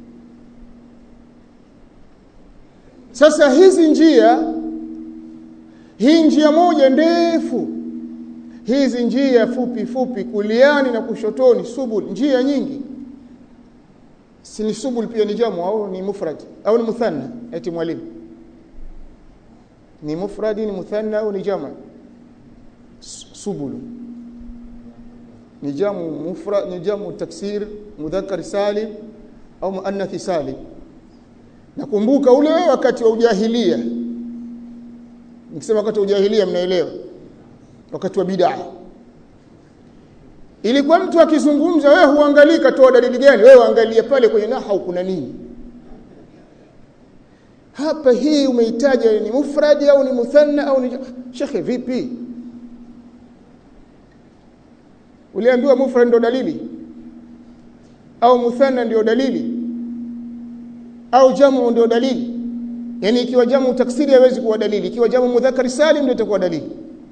sasa hizi njia hii njia moja ndefu hizi njia fupi fupi kuliani na kushotoni subul njia nyingi si ni subul pia ni jamu au ni mufrad au ni muthanna eti mwalimu ni mufradi ni muthanna au ni jamu subul ni jamu mufrad ni jamu taksir mudhakkar salim au muannath salim nakumbuka ule wakati wa ujahilia nikisema wakati wa ujahilia mnaelewa wakati wa bid'a ilikuwa mtu akizungumza wewe huangalii katoa dalili gani wewe angalia pale kwenye nahau kuna nini hapa hii umeitaja ni mufradi au ni muthanna au ni shekhe vipi uliambiwa mufrad ndio dalili au muthanna ndio dalili au jamu ndio dalili yani ikiwa jamu taksiri haiwezi kuwa dalili ikiwa jamu mudhakari salim ndio itakuwa dalili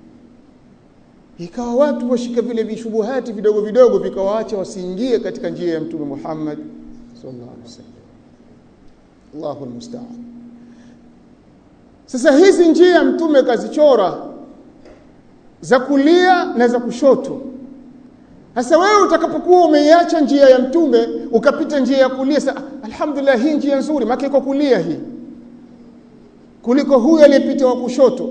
ikawa watu washika vile vishubuhati vidogo vidogo vikawaacha wasiingie katika njia ya mtume Muhammad sallallahu alaihi wasallam Allahu almusta'an sasa hizi njia mtume kazichora za kulia na za kushoto sasa wewe utakapokuwa umeiacha njia ya mtume ukapita njia ya kulia sasa alhamdulillah hii njia nzuri maana iko kulia hii kuliko huyu aliyepita wa kushoto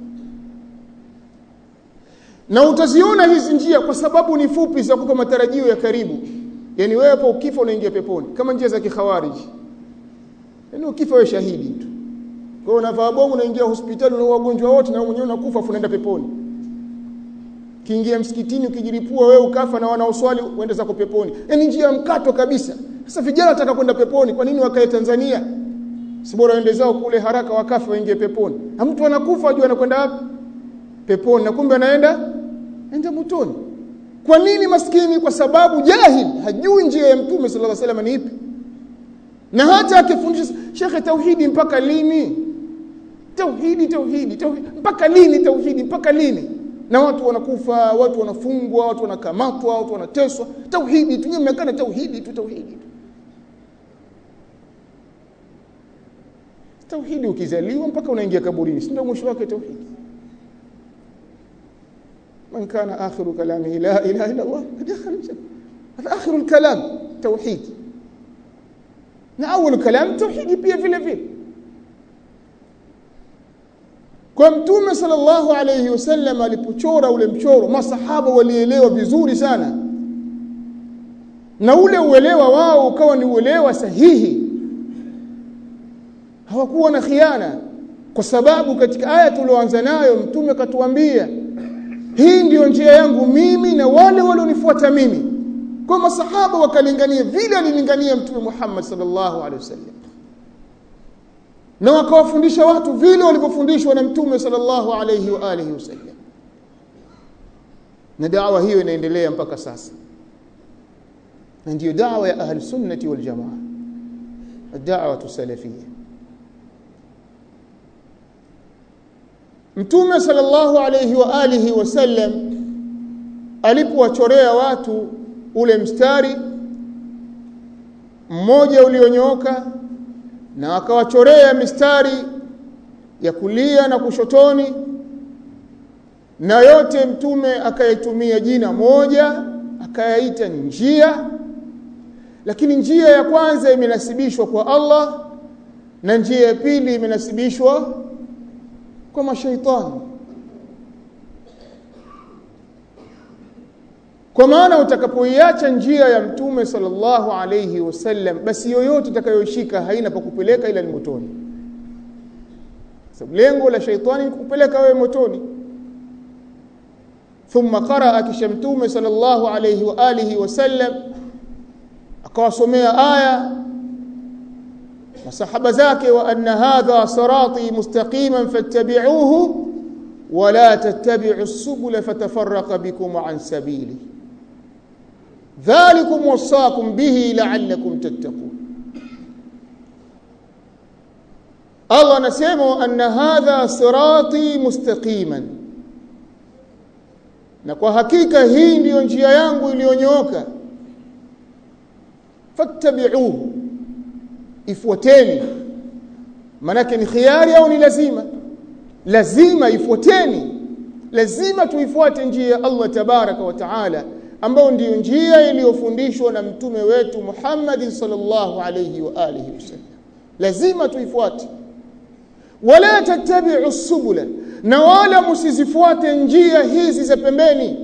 na utaziona hizi njia kwa sababu ni fupi za kupa matarajio ya karibu yani wewe hapo ukifa unaingia peponi kama njia za kikhawariji yani ukifa wewe shahidi tu kwa hiyo unavaa bomu unaingia hospitali na wagonjwa wote na mwenyewe unakufa afu unaenda peponi kiingia msikitini ukijilipua wewe ukafa na wanaoswali uende zako peponi yani njia mkato kabisa sasa vijana wataka kwenda peponi kwa nini wakae Tanzania si bora waende zao kule haraka wakafa waingie peponi na mtu anakufa ajua anakwenda wapi peponi na kumbe anaenda enda motoni kwa nini maskini kwa sababu jahil hajui njia ya mtume sallallahu alaihi wasallam ni ipi na hata akifundisha shekhe tauhidi mpaka lini tauhidi tauhidi tauhidi mpaka lini tauhidi mpaka lini na watu wanakufa watu wanafungwa watu wanakamatwa watu wanateswa tauhidi tu mmekana tauhidi tu tauhidi tu tauhidi ukizaliwa mpaka unaingia kaburini si ndio mwisho wake tauhidi من كان آخر كلامه لا إله إلا الله دخل الجنة هذا آخر الكلام توحيد na awal kalam tauhidi pia vile vile kwa mtume sallallahu alayhi wasallam alipochora ule mchoro masahaba walielewa vizuri sana na ule uelewa wao ukawa ni uelewa sahihi hawakuwa na khiana kwa sababu katika aya tulioanza nayo mtume katuambia hii ndiyo njia yangu mimi na wale walionifuata mimi kwa masahaba wakalingania vile alilingania mtume Muhammad sallallahu alaihi wasallam na wakawafundisha watu vile walivyofundishwa na mtume sallallahu alaihi wa alihi wasallam na dawa hiyo inaendelea mpaka sasa na ndiyo dawa ya ahli sunnati wal jamaa الدعوه السلفيه Mtume sallallahu alayhi wa alihi wasallam alipowachorea watu ule mstari mmoja ulionyooka na akawachorea mistari ya kulia na kushotoni na yote mtume akayatumia jina moja akayaita njia lakini njia ya kwanza imenasibishwa kwa Allah na njia ya pili imenasibishwa kwa mashaitani kwa maana utakapoiacha njia ya mtume sallallahu alayhi wasallam basi yoyote utakayoishika haina pa kupeleka ila ni motoni sababu lengo la shaitani ni kukupeleka wewe motoni thumma qaraa kisha mtume sallallahu alayhi wa alihi wasallam akawasomea aya masahaba zake wa anna hadha sirati mustaqiman fattabi'uhu wala tattabi'u subula fatafarraqa bikum an sabili dhalikum wasaakum bihi la'allakum tattaqun Allah anasema anna hadha sirati mustaqiman na kwa hakika hii ndiyo njia yangu iliyonyooka fattabi'uhu ifuateni manake ni khiari au ni lazima lazima ifuateni lazima tuifuate njia ya Allah tabaraka wa taala ambayo ndiyo njia iliyofundishwa na mtume wetu Muhammad sallallahu alayhi wa alihi wasallam lazima tuifuate wala tattabi'u subula na wala msizifuate njia hizi za pembeni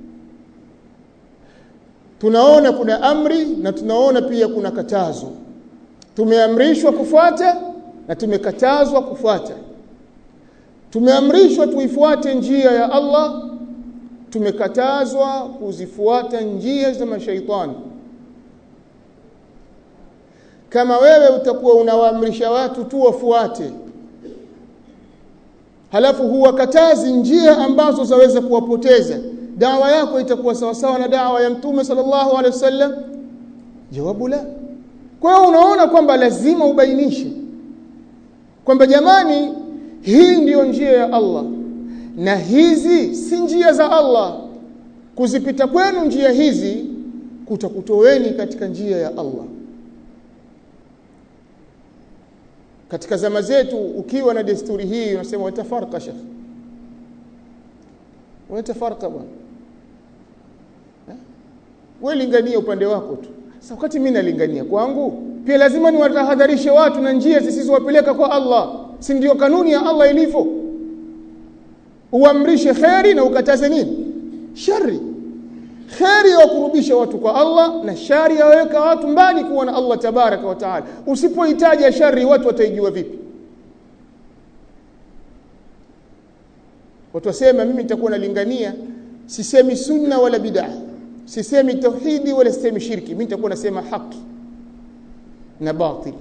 tunaona kuna amri na tunaona pia kuna katazo tumeamrishwa kufuata na tumekatazwa kufuata tumeamrishwa tuifuate njia ya Allah tumekatazwa kuzifuata njia za mashaitani kama wewe utakuwa unawaamrisha watu tu wafuate halafu huwakatazi njia ambazo zaweza kuwapoteza dawa yako itakuwa sawasawa na dawa ya mtume sallallahu alaihi wasallam jawabu la kwa hiyo unaona kwamba lazima ubainishe kwamba jamani hii ndiyo njia ya Allah na hizi si njia za Allah kuzipita kwenu njia hizi kutakutoweni katika njia ya Allah katika zama zetu ukiwa na desturi hii unasema watafarqa shekh watafarqa bwana wewe lingania upande wako tu sasa wakati mimi nalingania kwangu pia lazima niwatahadharishe watu na njia zisizowapeleka kwa Allah si ndio kanuni ya Allah ilivyo uamrishe kheri na ukataze nini shari kheri ya kurubisha watu kwa Allah na shari yaweka watu mbali kuwa na Allah tabaraka wa taala usipohitaji shari watu wataijua vipi watu wasema mimi nitakuwa nalingania sisemi sunna wala bid'ah sisemi tauhidi wala sisemi shirki mimi nitakuwa nasema haki na batil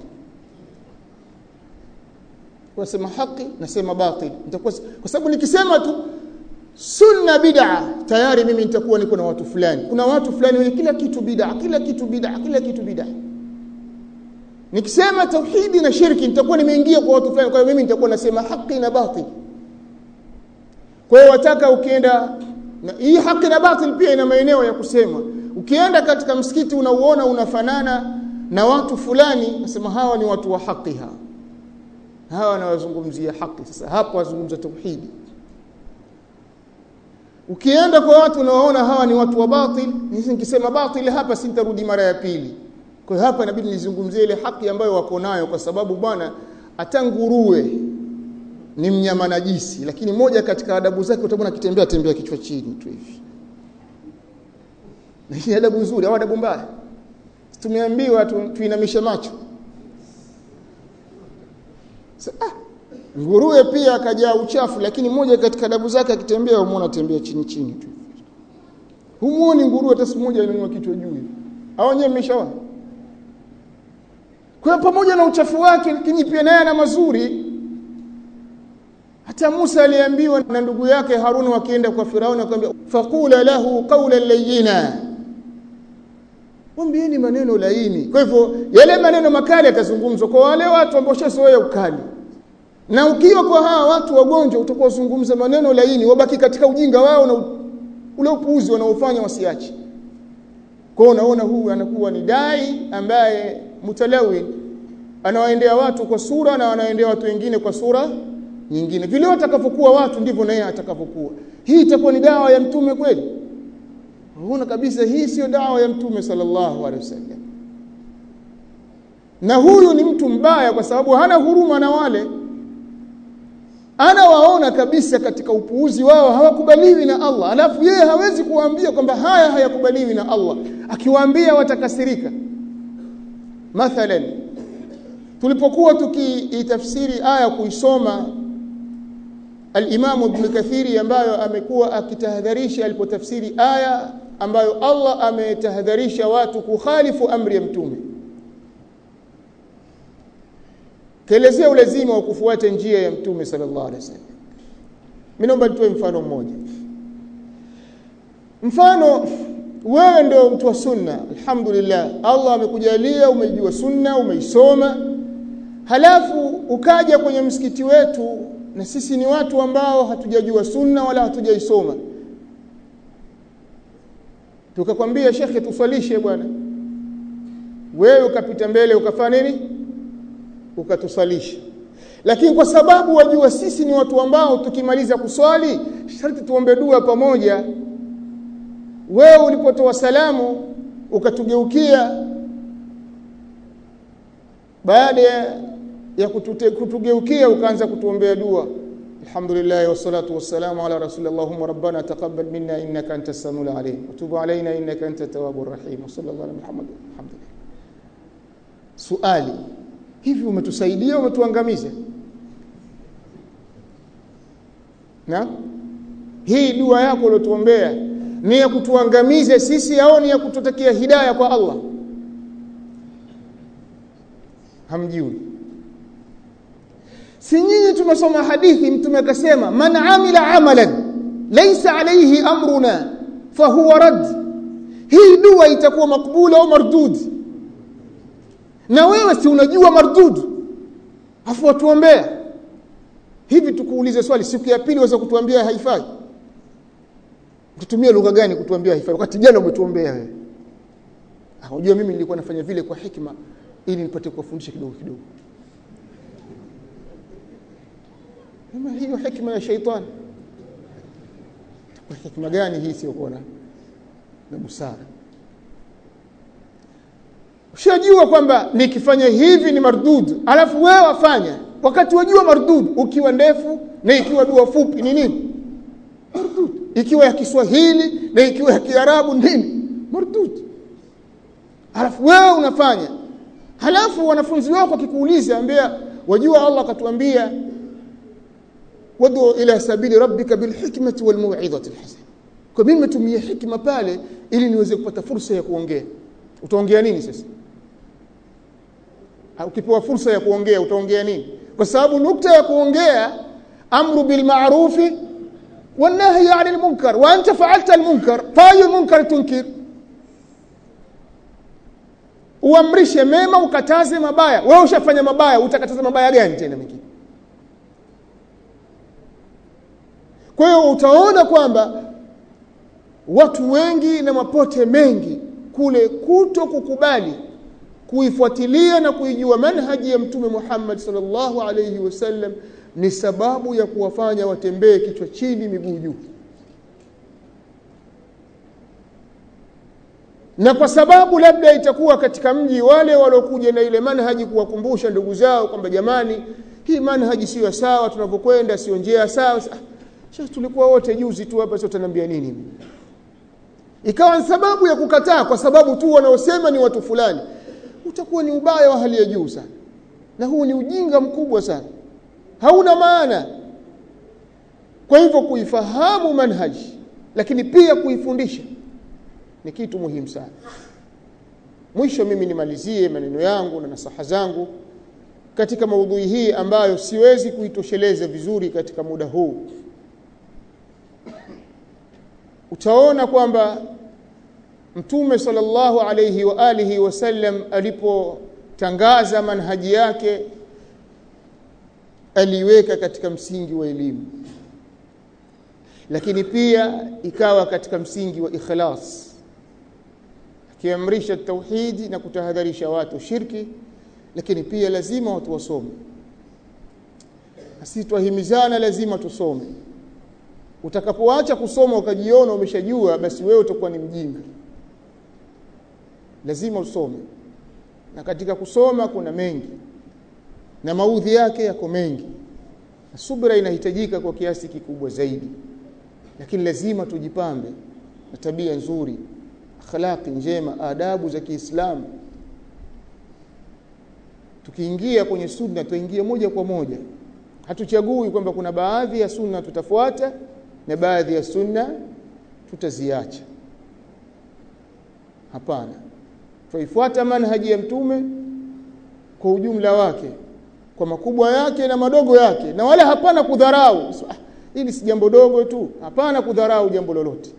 nasema haki nasema batil nitakuwa kwa sababu nikisema tu sunna bid'a tayari mimi nitakuwa niko na watu fulani kuna watu fulani wenye kila kitu bid'a kila kitu bid'a kila kitu bid'a nikisema tauhidi na shirki nitakuwa nimeingia kwa watu fulani kwa hiyo mimi nitakuwa nasema haki na batil kwa hiyo wataka ukienda na hii haki na batil pia ina maeneo ya kusema ukienda katika msikiti unauona unafanana na watu fulani nasema hawa ni watu wa haki hawa hawa wanawazungumzia haki sasa hapo wazungumza tauhidi ukienda kwa watu unawaona hawa ni watu wa batil nikisema batil hapa sintarudi mara ya pili kwa hiyo hapa inabidi nizungumzie ile haki ambayo wako nayo kwa sababu bwana hata nguruwe ni mnyama najisi lakini moja katika adabu zake utaona akitembea tembea kichwa chini tu hivi na hii adabu nzuri au adabu mbaya tumeambiwa tu, tuinamishe macho Sa, ah, nguruwe pia akajaa uchafu lakini moja katika adabu zake akitembea umuona tembea chini chini tu humuoni nguruwe hata siku moja inanyua kichwa juu au wenyewe mmeshaona kwa pamoja na uchafu wake lakini pia naye ana mazuri hata Musa aliambiwa na ndugu yake Harun wakienda kwa Firauni akamwambia faqula lahu qawlan layyina mwambieni maneno laini kwa hivyo yale maneno makali yatazungumzwa kwa wale watu ambao washazoea ukali na ukiwa kwa hawa watu wagonjwa utakuwa zungumza maneno laini wabaki katika ujinga wao na ule upuuzi wanaofanya wasiache kwa unaona huyu anakuwa ni dai ambaye mutalawin anawaendea watu kwa sura na anawaendea watu wengine kwa sura nyingine vile watakavyokuwa watu ndivyo naye atakavyokuwa hii itakuwa ni dawa ya mtume kweli unaona kabisa hii sio dawa ya mtume sallallahu alaihi wasallam na huyu ni mtu mbaya kwa sababu hana huruma na wale anawaona kabisa katika upuuzi wao hawakubaliwi na Allah alafu yeye hawezi kuwaambia kwamba haya hayakubaliwi na Allah akiwaambia watakasirika mathalan tulipokuwa tukiitafsiri aya kuisoma al-Imam Ibn Kathiri ambayo amekuwa akitahadharisha alipotafsiri aya ambayo Allah ametahadharisha watu kukhalifu amri ya mtume kaelezea ulazima wa kufuata njia ya mtume sallallahu alaihi wasallam mimi naomba nitoe mfano mmoja mfano wewe ndio mtu wa sunna alhamdulillah Allah amekujalia umejua sunna umeisoma halafu ukaja kwenye msikiti wetu na sisi ni watu ambao hatujajua sunna wala hatujaisoma tukakwambia shekhe tuswalishe bwana wewe ukapita mbele ukafanya nini ukatusalisha lakini kwa sababu wajua sisi ni watu ambao tukimaliza kuswali sharti tuombe dua pamoja wewe ulipotoa salamu ukatugeukia baada ya kutute, kutugeukia ukaanza kutuombea dua alhamdulillah wassalatu wassalamu ala rasulillah allahumma rabbana taqabbal minna innaka antas samiul alim wa tub alaina innaka antat tawwabur rahim sallallahu ala muhammad alhamdulillah suali hivi umetusaidia umetuangamiza na hii dua yako uliotuombea ni ya kutuangamiza sisi au ni ya kututakia hidayah kwa Allah hamjui si nyinyi tumesoma hadithi mtume akasema man amila amalan laysa alayhi amruna fahuwa rad hii dua itakuwa makbula au mardud na wewe si unajua mardud afu watuombea hivi tukuulize swali siku ya pili waweza kutuambia haifai tutumie lugha gani kutuambia haifai wakati jana umetuombea wewe unajua mimi nilikuwa nafanya vile kwa hikma ili nipate kuwafundisha kidogo kidogo kama hiyo hikma ya shaitani kwa hikma gani hii sio kuona na busara ushajua kwamba nikifanya hivi ni mardud alafu wewe wafanya wakati wajua mardud ukiwa ndefu na ikiwa dua fupi ni nini mardud ikiwa ya Kiswahili na ikiwa ya Kiarabu nini mardud alafu wewe unafanya halafu wanafunzi wako wakikuuliza ambia wajua Allah akatuambia wadu ila sabili rabbika bilhikmati walmau'izati alhasana kwa mimi nimetumia hikma pale ili niweze kupata fursa ya kuongea utaongea nini sasa ukipewa fursa ya kuongea utaongea nini kwa sababu nukta ya kuongea amru bil ma'rufi wan nahyi 'anil munkar wa anta fa'alta al munkar fa ayu munkar tunkir uamrishe mema ukataze mabaya wewe ushafanya mabaya utakataza mabaya gani tena mengine kwa hiyo utaona kwamba watu wengi na mapote mengi kule kuto kukubali kuifuatilia na kuijua manhaji ya mtume Muhammad sallallahu alayhi wasallam ni sababu ya kuwafanya watembee kichwa chini miguu juu na kwa sababu labda itakuwa katika mji wale waliokuja na ile manhaji kuwakumbusha ndugu zao kwamba jamani hii manhaji siyo sawa tunavyokwenda sio njia sawa sasa tulikuwa wote juzi tu hapa sio tunaniambia nini ikawa ni sababu ya kukataa kwa sababu tu wanaosema ni watu fulani utakuwa ni ubaya wa hali ya juu sana na huu ni ujinga mkubwa sana hauna maana kwa hivyo kuifahamu manhaji lakini pia kuifundisha ni kitu muhimu sana mwisho mimi nimalizie maneno yangu na nasaha zangu katika maudhui hii ambayo siwezi kuitosheleza vizuri katika muda huu utaona kwamba mtume sallallahu alayhi wa alihi wasallam alipotangaza manhaji yake aliweka katika msingi wa elimu lakini pia ikawa katika msingi wa ikhlas akiamrisha tauhidi na kutahadharisha watu shirki lakini pia lazima watu wasome sisi twahimizana lazima tusome utakapoacha kusoma ukajiona umeshajua basi wewe utakuwa ni mjinga lazima usome na katika kusoma kuna mengi na maudhi yake yako mengi na subra inahitajika kwa kiasi kikubwa zaidi lakini lazima tujipambe na tabia nzuri akhlaqi njema adabu za Kiislamu tukiingia kwenye sunna tuingie moja kwa moja hatuchagui kwamba kuna baadhi ya sunna tutafuata na baadhi ya sunna tutaziacha hapana tuifuata manhaji ya mtume kwa ujumla wake kwa makubwa yake na madogo yake na wala hapana kudharau ah, hili si jambo dogo tu hapana kudharau jambo lolote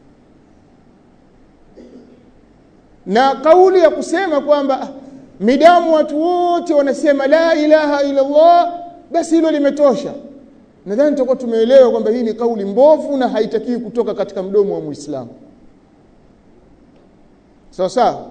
na kauli ya kusema kwamba midamu watu wote wanasema la ilaha illa Allah basi hilo limetosha nadhani tutakuwa tumeelewa kwamba hii ni kauli mbovu na haitakiwi kutoka katika mdomo wa Muislamu sawa sawa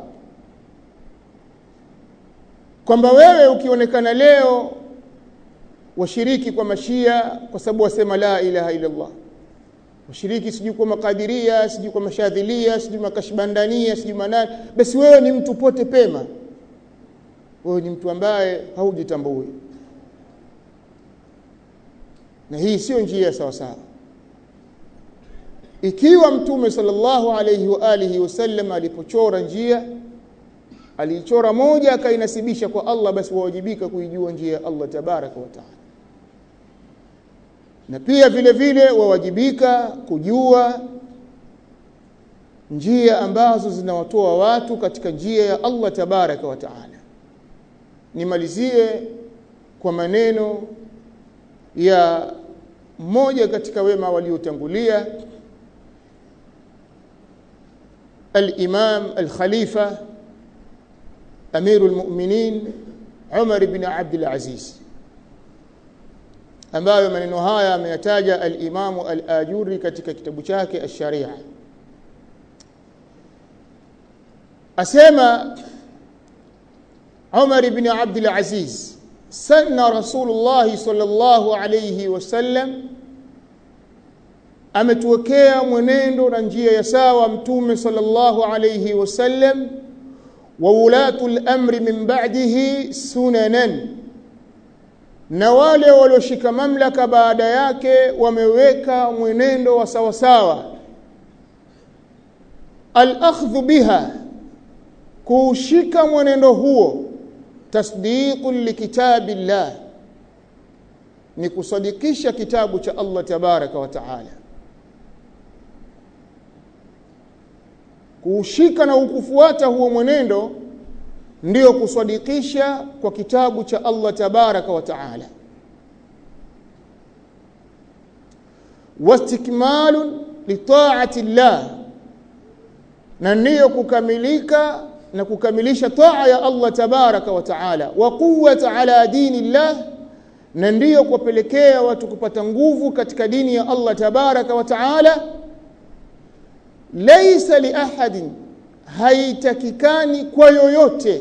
kwamba wewe ukionekana leo washiriki kwa mashia kwa sababu wasema la ilaha illa Allah washiriki sijui kwa makadiria sijui kwa mashadhilia sijui makashbandania sijui manani basi wewe ni mtu pote pema wewe ni mtu ambaye haujitambui na hii sio njia sawa sawa ikiwa mtume sallallahu alayhi wa alihi wasallam alipochora njia aliichora moja akainasibisha kwa Allah basi wawajibika kuijua njia ya Allah tabaraka wa taala na pia vile vile wawajibika kujua njia ambazo zinawatoa watu katika njia ya Allah tabaraka wa taala nimalizie kwa maneno ya mmoja katika wema waliotangulia al-Imam al-Khalifa Amirul Mu'minin Umar ibn Abdul Aziz ambayo maneno haya ameyataja al-Imamu al-Ajuri katika kitabu chake Ash-Sharia asema Umar ibn Abdul Aziz sanna Rasulullah sallallahu alayhi wasallam ametuwekea mwenendo na njia ya sawa mtume sallallahu alayhi wasallam wa ulatul amri min ba'dihi sunanan na wale walioshika mamlaka baada yake wameweka mwenendo wa sawa sawa al-akhdhu biha kuushika mwenendo huo tasdiqun likitabillah ni kusadikisha kitabu cha Allah tabaraka wa taala kuushika na ukufuata huo mwenendo ndiyo kusadikisha kwa kitabu cha Allah tabaraka wa taala wastikmalun litaati llah na ndiyo kukamilika na kukamilisha taa ya Allah tabaraka wa taala wa quwwata ala dini llah na ndiyo kuwapelekea watu kupata nguvu katika dini ya Allah tabaraka wa taala laysa li ahadin haitakikani kwa yoyote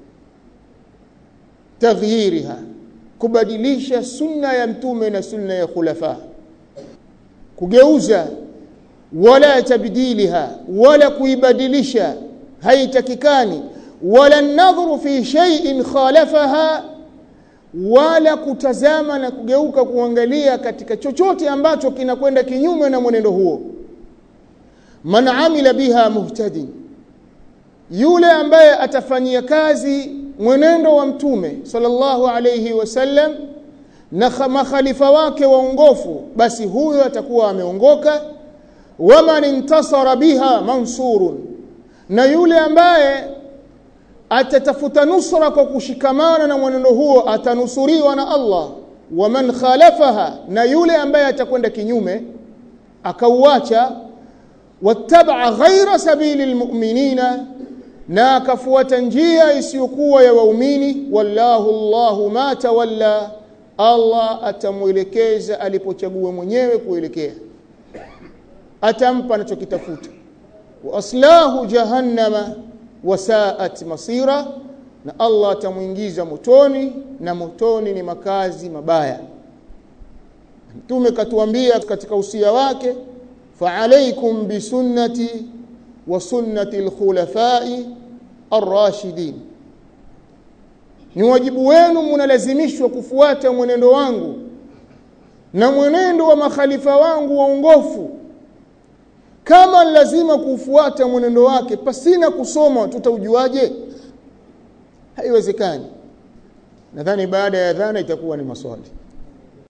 taghyiriha kubadilisha sunna ya mtume na sunna ya khulafa kugeuza wala tabdiliha wala kuibadilisha haitakikani wala nadhuru fi shay'in khalafaha wala kutazama na kugeuka kuangalia katika chochote ambacho kinakwenda kinyume na mwenendo huo man amila biha muhtadin yule ambaye atafanyia kazi mwenendo wa mtume sallallahu alayhi wasallam na makhalifa wake waongofu basi huyo atakuwa ameongoka waman intasara biha mansurun na yule ambaye atatafuta nusra kwa kushikamana na mwenendo huo atanusuriwa na Allah waman khalafaha na yule ambaye atakwenda kinyume akauacha wattaba ghaira sabili almu'minina na akafuata njia isiyokuwa ya waumini wallahu Allahu ma tawalla Allah atamwelekeza alipochagua mwenyewe kuelekea atampa anachokitafuta wa aslahu jahannama wasaat masira na Allah atamuingiza motoni na motoni ni makazi mabaya Mtume katuambia katika usia wake fa alaikum bisunnati wa sunnati alkhulafai arrashidin ni wajibu wenu mnalazimishwa kufuata mwenendo wangu na mwenendo wa makhalifa wangu waongofu kama lazima kufuata mwenendo wake pasina kusoma tutaujuaje haiwezekani nadhani baada ya dhana itakuwa ni maswali